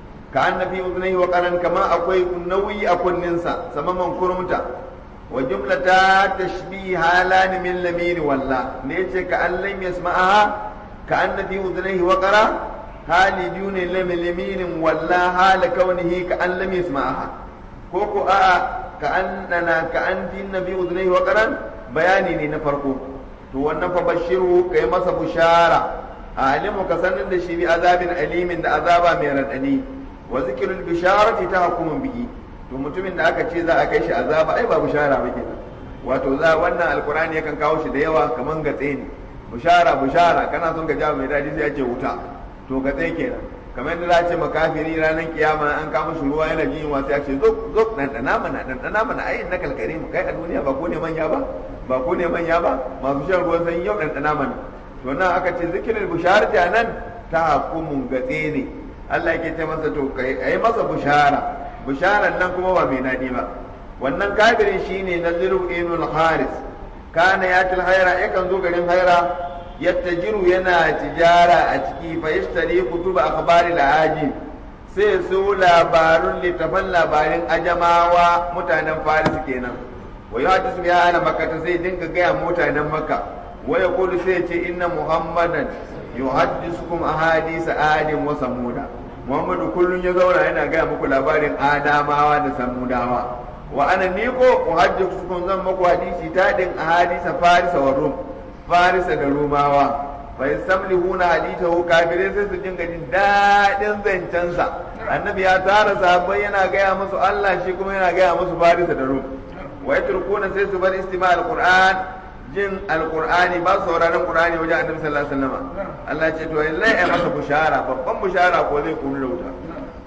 ka an nafi udnai wa qaran kama akwai nauyi a kunninsa samaman kurmuta wa jumlata tashbih halan min lamir walla ne yace ka an lam yasma'aha ka an nafi udnai wa qara hali dune lam lamirin walla hala kaunihi ka an lam yasma'aha ko ko a'a ka annana ka an din nabi udnai wa qaran bayani ne na farko to wannan fa bashiru kai masa bushara alimu ka sanin da shi bi azabin alimin da azaba mai radadi wa zikrul bisharati tahkumun bihi to mutumin da aka ce za a kai shi azaba ai ba bushara ba kenan wato za wannan alqur'ani yakan kawo shi da yawa kaman gatse ne bushara bushara kana son ka jawo mai dadi sai ya ce wuta to gatse kenan kamar yadda za a ce makafiri ranar kiyama an kama shi ruwa yana jin wasu ya ce zo zo dan dana mana dan dana mana ai na kalkare mu kai a duniya ba ko ne manya ba ba ko ne manya ba masu shan ruwan sanyi yau dan dana mana to nan aka ce zikirin bisharati nan ta hukumun gatse ne Allah yake ce masa to kai ai masa bushara busharan nan kuma ba mai nadi ba wannan kafirin shine naziru ibn haris kana yatil haira yakan zo garin haira yattajiru yana tijara a ciki fa yashtari kutuba akhbari al-ajib sai su labarun littafan labarin ajamawa mutanen faris kenan wa yuhaddisu biha ana makka sai dinga gaya mutanen makka wa yaqulu sai ce inna muhammadan yuhaddisukum ahadisa adam wa samuda muhammadu kullun ya zauna yana gaya muku labarin adamawa da samudawa wa ana ni ko uhaddisukum zan muku hadisi tadin ahadisa farisa wa rum farisa da rumawa fa yasamlihuna hadithahu kafirai sai su dinga jin dadin zancensa annabi ya tara sahabbai yana gaya musu Allah shi kuma yana gaya musu farisa da rum wa yatrukuna sai su bar istima alquran jin alqur'ani ba sauraron qur'ani wajen annabi sallallahu alaihi wasallam Allah ce to lallai ai masa bushara babban bushara ko zai kunu da wuta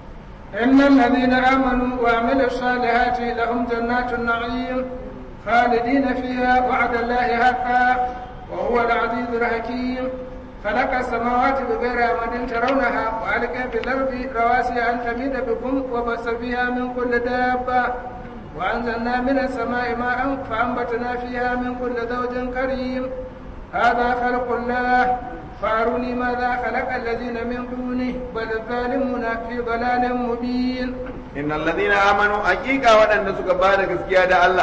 إن الذين آمنوا وعملوا الصالحات لهم جنات النعيم خالدين فيها وعد الله حقا وهو العزيز الحكيم خلق السماوات بغير عمد ترونها وألقى في الأرض رواسي أن تميد بكم وبث فيها من كل دابة وأنزلنا من السماء ماء فأنبتنا فيها من كل زوج كريم هذا خلق الله فأروني ماذا خلق الذين من دونه بل الظالمون في ضلال مبين إن الذين آمنوا حقيقة وأن سكبارك سكيادة الله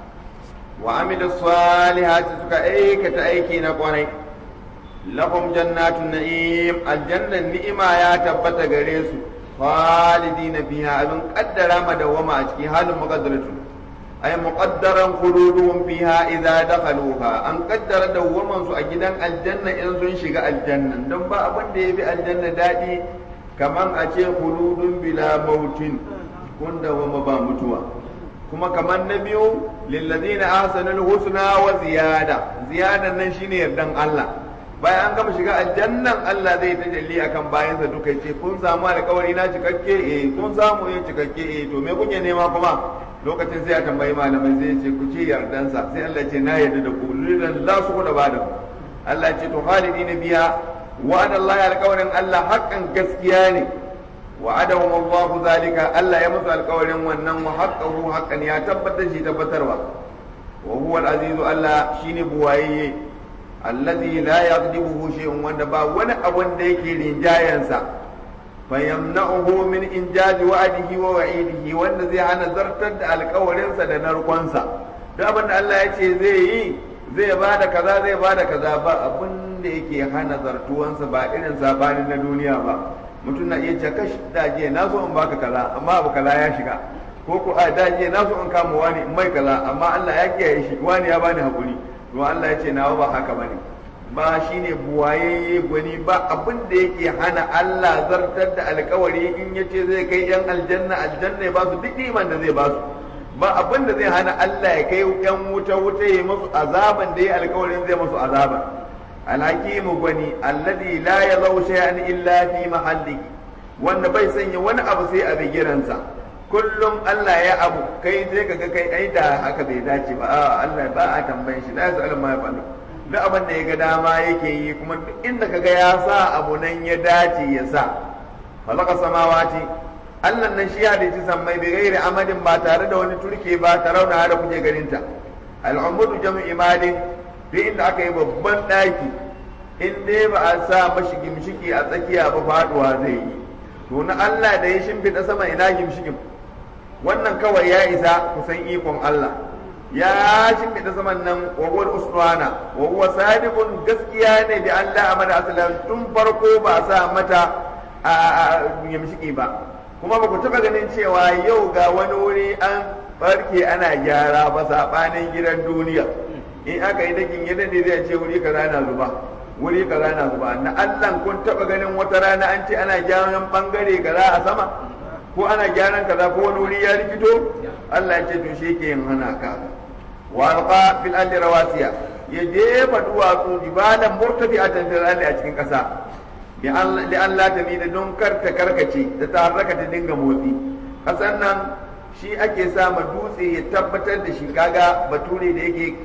وعمل الصالحات سكا ايكة ايكينا قوني لهم جنات النعيم الجنة النعمة يا تبت غريس خالدين فيها ابن قدر مدوما اشكي حال مقدرة أي مقدرا خلودهم فيها إذا دخلوها أن قدر دوما سو أجدان الجنة إن سن شغا الجنة دم با أبن دي في الجنة دادي كمان أشي خلود بلا موت كن دوما با متوى kuma kamar na biyu lillazina ahsanul husna wa ziyada ziyadan nan shine yardan Allah bayan an gama shiga aljannan Allah zai tajalli akan bayansa duka ce kun samu alƙawari na cikakke eh kun samu yin cikakke eh to me kuke nema kuma lokacin sai a tambayi malamai sai ce ku ce yardansa sai Allah ce na yarda da ku lidan la su da bada Allah ce to khalidina biya wa'ada Allah alƙawarin Allah haƙƙan gaskiya ne وعدهم الله ذلك ألا يمس القول ونن وحقه حقا يا تبت شي تبتروا وهو العزيز ألا شين بوايي الذي لا يغضبه شيء وندبا ولا أبن ديكي لنجاينسا فيمنعه من إنجاز وعده ووعيده والذي أنا زرتد القول دنرقنسا da abin da Allah ya ce zai yi zai ba da kaza zai ba da kaza ba abin da yake hana zartuwansa ba irin sabanin na duniya ba mutum na iya ce kash daje na so in baka kaza amma abu kaza ya shiga ko ko a daje na so in kama wani in mai kaza amma Allah ya kiyaye shi wani ya bani hakuri to Allah ya ce nawa ba haka bane ba shine buwaye gwani ba abin da yake hana Allah zartar da alkawari in yace zai kai yan aljanna aljanna ya ba su duk iman da zai ba su ba abin da zai hana Allah ya kai yan wuta wuta ya musu azaban da ya alkawarin zai musu azaban alhakimu gwani alladhi la yazau shay'an illa fi mahallihi wanda bai sanya wani abu sai a bigiransa kullum Allah ya abu kai sai kaga kai ai da haka bai dace ba a Allah ba a tambayin shi la yasalu ma yafalu duk abin da ya ga dama yake yi kuma duk inda kaga ya sa abu nan ya dace ya sa khalaqa samawati Allah nan shi ya dace sammai bi gairi amadin ba tare da wani turke ba ta rauna da kuke ganin ta al'umudu jam'i imadin duk inda aka yi babban daki in dai ba a sa mashi gimshiki a tsakiya ba faduwa zai yi to na Allah da ya shimfiɗa sama ina gimshikin wannan kawai ya isa kusan ikon Allah ya shimfiɗa saman nan wa huwa usmana wa huwa sadiqun gaskiya ne bi Allah amada asalan tun farko ba sa mata a gimshiki ba kuma ba ku taɓa ganin cewa yau ga wani wuri an barke ana gyara ba saɓanin gidan duniya in aka yi dakin gidan ne zai ce wuri kaza na zuba wuri kaza na zuba na Allah kun taba ganin wata rana an ce ana gyaran bangare kaza a sama ko ana gyaran kaza ko wani wuri ya rikito Allah ya ce to shi yake yin hana ka wa alqa fil ardi rawasiya ya jefa duwatsu jibalan murtafi'atan fil ardi a cikin kasa bi Allah li Allah ta da don karta karkace da ta harraka ta dinga motsi kasan nan shi ake sa ma dutse ya tabbatar da shi kaga bature da yake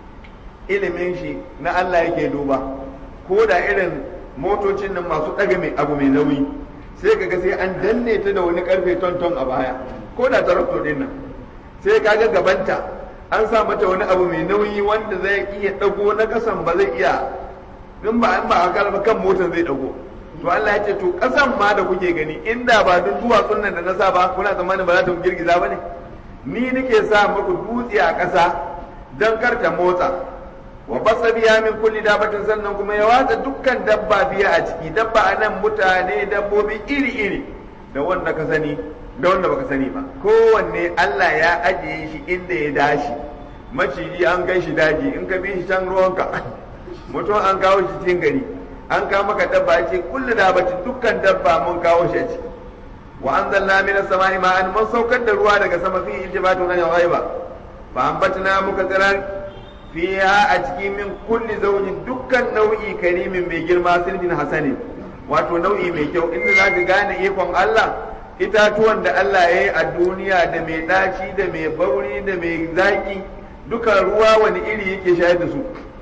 ilimin shi na Allah yake duba ko da irin motocin nan masu ɗaga mai abu mai nauyi sai kaga sai an danne ta da wani karfe tonton a baya ko da tarakto din nan sai kaga gabanta an sa mata wani abu mai nauyi wanda zai iya ɗago na ƙasan ba zai iya in ba an ba a ba kan motar zai ɗago to Allah ya ce to ƙasan ma da kuke gani inda ba duk duwatsun nan da na sa ba kuna tsammanin ba za ta girgiza ba ne ni nake sa muku dutse a ƙasa don kar ta motsa wa basa biya min kulli dabatin sannan kuma ya watsa dukkan dabba biya a ciki dabba a nan mutane dabbobi iri-iri da wanda ka sani da wanda baka sani ba kowanne Allah ya ajiye shi inda ya dashi maciji an kai shi daji in ka bi shi can ruwanka mutum an kawo shi cikin gari an kawo maka dabba ya ce kulli dabatin dukkan dabba mun kawo shi a ciki wa anzalna minas sama'i ma'an mun saukar da ruwa daga sama fi iltibatun an ghaiba fa ambatna muka tsirar fiha a cikin min kulli zaujin dukkan nau'i karimin mai girma sirjin hasanin wato nau'i mai kyau inda za ka gane ikon Allah itatuwan da Allah ya yi a duniya da mai ɗaci da mai bauri da mai zaƙi duka ruwa wani iri yake shayar da su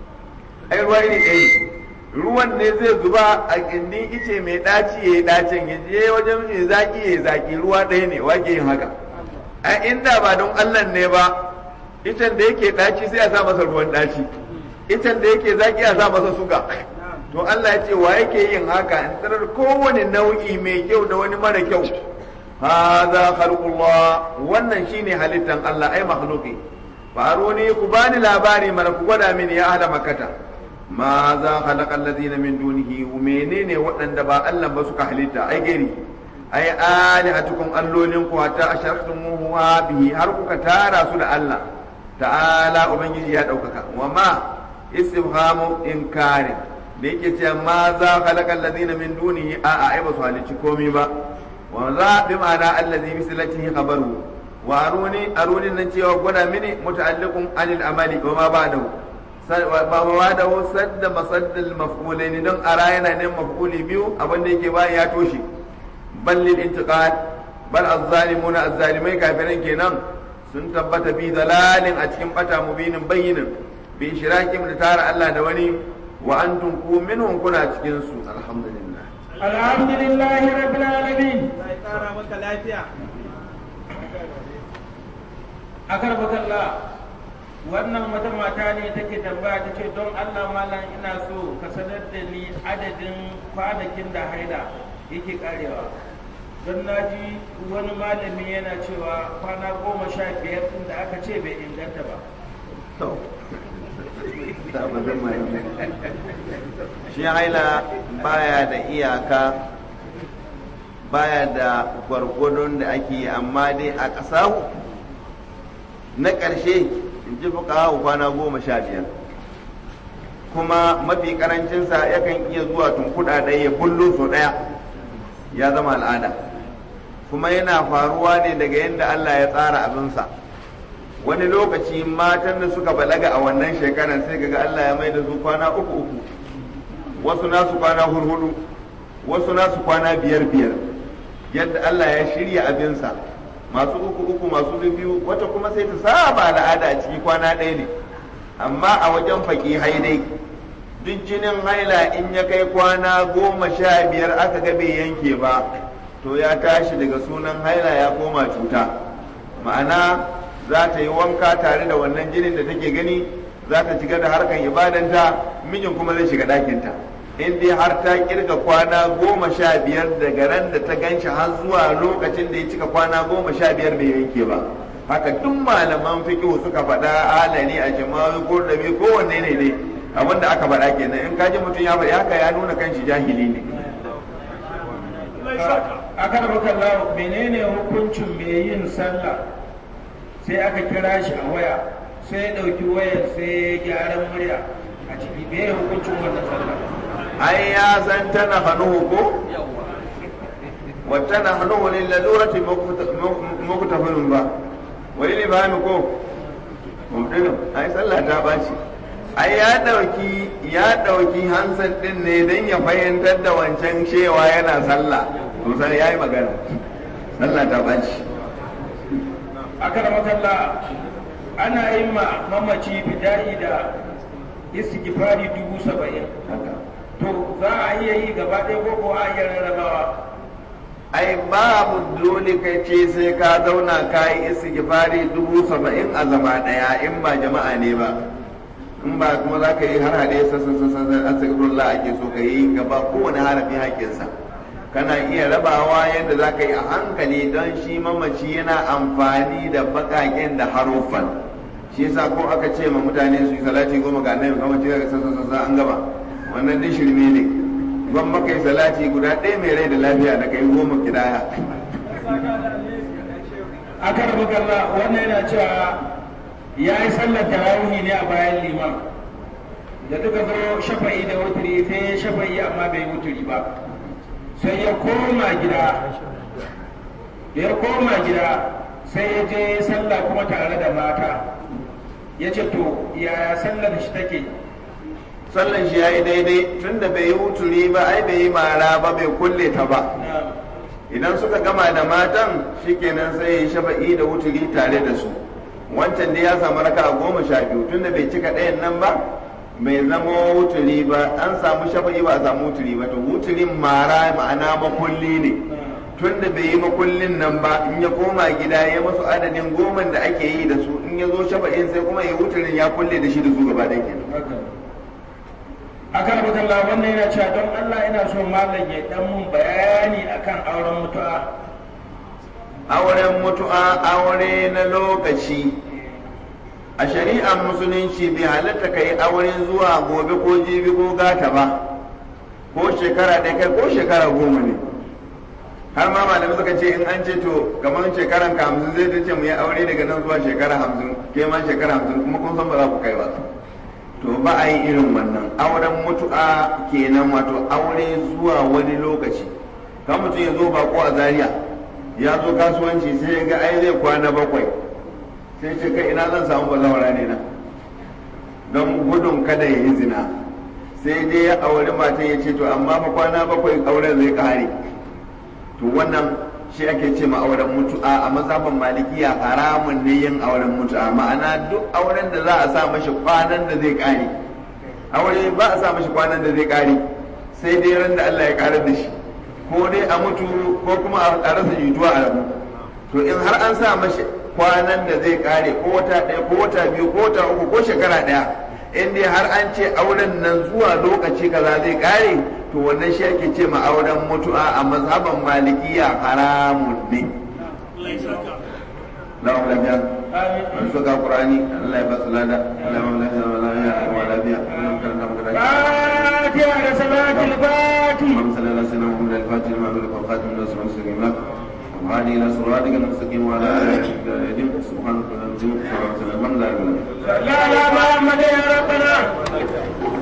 ai ruwa iri ɗaya ruwan ne zai zuba a gindin ice mai ɗaci ya yi ɗacin ya je wajen mai zaƙi ya yi zaƙi ruwa ɗaya ne wake yin haka a inda ba don Allah ne ba itan da yake ɗaci sai a sa masa ruwan ɗaci itan da yake zaki a sa masa suga to Allah ya ce wa yake yin haka in tarar kowane nau'i mai kyau da wani mara kyau hadha khalqullah wannan shine halittan Allah ai makhluqi faruni ku bani labari mana ku gwada mini ya ahla makkata ma za khalaqa alladhina min dunihi menene waɗanda ba Allah ba suka halitta ai gari ai alihatukum allolin ku hatta ashartumuhu bihi har kuka tara su da Allah ta'ala ubangiji ya ɗaukaka wa ma istifhamu inkarin da yake cewa ma za khalaqa allazina min dunihi a a ai ba su halicci komai ba wa za bi ma'ana allazi bi silatihi khabaru wa aruni aruni nan cewa gwada mini muta'alliqun anil amali wa ma ba'dahu ba ma da sadda masaddal maf'ulain don ara yana ne maf'uli biyu abin da yake bayan ya toshe ballil intiqal bal az-zalimuna az-zalimai kafiran kenan sun tabbata bi dalalin a cikin bata mubinin bayyinin bi shirakin da tara Allah da wani wa antum ku minhum kuna cikin su alhamdulillah alhamdulillah rabbil alamin sai kara maka lafiya akar bakalla wannan wata mata ne take tambaya ta ce don Allah malam ina so ka sanar da ni adadin kwanakin da haila yake karewa don na ji wani malami yana cewa kwana goma sha biyar ɗin da aka ce bai inganta ba shi haila baya da iyaka baya da gwargwadon da ake yi amma dai a ƙasa na ƙarshe in ji fuka kwana goma sha biyar kuma mafi ƙarancinsa yakan iya zuwa tunkuɗa ɗaya ya bullo sau ɗaya ya zama al'ada kuma yana faruwa ne daga yadda Allah ya tsara abinsa wani lokaci matan da suka balaga a wannan shekarar sai ga Allah ya mai da su kwana uku uku wasu nasu kwana hurhudu wasu nasu kwana biyar biyar yadda Allah ya shirya abinsa masu uku uku masu biyu wata kuma sai ta saba al'ada a ciki kwana ɗaya ne amma a wajen faƙi haidai duk jinin haila in ya kai kwana goma sha biyar aka ga bai yanke ba to ya tashi daga sunan haila ya koma cuta ma'ana za ta yi wanka tare da wannan jinin da take gani za ta shiga da harkan ibadanta mijin kuma zai shiga ɗakinta in dai har ta kirga kwana goma sha biyar daga ran da ta ganshi har zuwa lokacin da ya cika kwana goma sha biyar bai yanke ba haka duk malaman fiqh suka faɗa alani a jima'i ko dabi ko wanne ne ne abinda aka faɗa kenan in kaji mutum ya faɗi haka ya nuna kanshi jahili ne a kan makalla menene hukuncin mai yin sallah sai aka kira shi a waya sai ya ɗauki wayar sai ya gyaran murya a ciki me hukuncin wannan sallah ai ya san tana hannuhu ko wata na hannuhu ne lalurati mukutafinin ba wani ne ba ko mumdinin ai sallah ta baci ai ya dauki ya dauki hansan din ne don ya fahimtar da wancan cewa yana sallah to sai yayi magana sallah ta baci aka da makalla ana yin ma mamaci bida'i da istighfari dubu saba'in to za a iya yi gaba ɗaya ko ko a iya rarrabawa ai babu dole kai ce sai ka zauna ka yi istighfari dubu saba'in a zama ɗaya in ba jama'a ne ba in ba kuma za ka yi har haɗe sassan sassan astaghfirullah ake so ka yi gaba kowane harafi haƙƙinsa kana iya rabawa yadda za ka yi a hankali don shi mamaci yana amfani da baƙaƙen da haruffan shi yasa ko aka ce ma mutane su yi salati goma ga annabi mamaci daga sassan sassan an gaba wannan din shirme ne ban maka yi salati guda ɗaya mai rai da lafiya da kai goma kidaya aka rabu galla wannan yana cewa ya yi sallar tarawih ne a bayan liman da duka zo shafa'i da wuturi sai ya shafa'i amma bai wuturi ba sai ya koma gida da ya koma gida sai ya je sallah kuma tare da mata ya ce to yaya sallar shi take sallan shi ya yi daidai tun da bai yi wuturi ba ai bai yi mara ba bai kulle ta ba idan suka gama da matan shikenan sai ya shafa'i da wuturi tare da su wancan da ya samu raka a goma sha biyu tun da bai cika ɗayan nan ba bai zama wuturi ba an samu shafa'i ba a samu wuturi ba to wuturin mara ma'ana makulli ne tun da bai yi makullin nan ba in ya koma gida ya masu adadin goma da ake yi da su in ya zo shafa'in sai kuma ya wuturin ya kulle da shi da su gaba ɗaya kenan akan rubutun wannan yana cewa don Allah ina so malam ya dan mun bayani akan auren mutu'a auren mutu'a aure na lokaci a shari'ar musulunci bai halatta ka yi aure zuwa gobe ko jibi ko gata ba ko shekara ɗaya kai ko shekara goma ne har ma malamai suka ce in an ce to kamar shekaran ka hamsin zai ta ce mu yi aure daga nan zuwa shekara hamsin ke ma shekara hamsin kuma kun san ba za ku kai ba to ba a yi irin wannan auren mutu'a kenan wato aure zuwa wani lokaci kan mutum ya zo bako a zaria ya zo kasuwanci sai ya ga ai zai kwana bakwai sai ce kai ina zan samu bazawara ne na don gudun kada ya yi zina sai dai ya auri matan ya ce to amma fa kwana bakwai auren zai kare to wannan shi ake ce ma auren mutu'a a mazhaban malikiya haramun ne yin auren mutu'a ma'ana duk auren da za a sa mashi kwanan da zai kare aure ba a sa mashi kwanan da zai kare sai dai ran da Allah ya karar da shi ko dai a mutu ko kuma a rasa jituwa a rabu to in har an sa mashi kwanan da zai kare ko wata ɗaya ko wata biyu ko wata uku ko shekara ɗaya in dai har an ce auren nan zuwa lokaci kaza zai kare to wannan shi ake ce ma auren mutu'a a mazhaban malikiya haramun ne na wa lafiya an so ga qur'ani Allah ya ba su lada Allah ya ba lafiya wa lafiya wa lafiya wannan karanta mu da fatiha da salatul fatiha اللهم صل على سيدنا محمد الفاتح لما أغلق والخاتم لما سبق المستقيم لك وهذه إلى صراطك المستقيم وعلى آله سبحانك اللهم وبحمدك الحمد لله رب العالمين لا لا محمد يا ربنا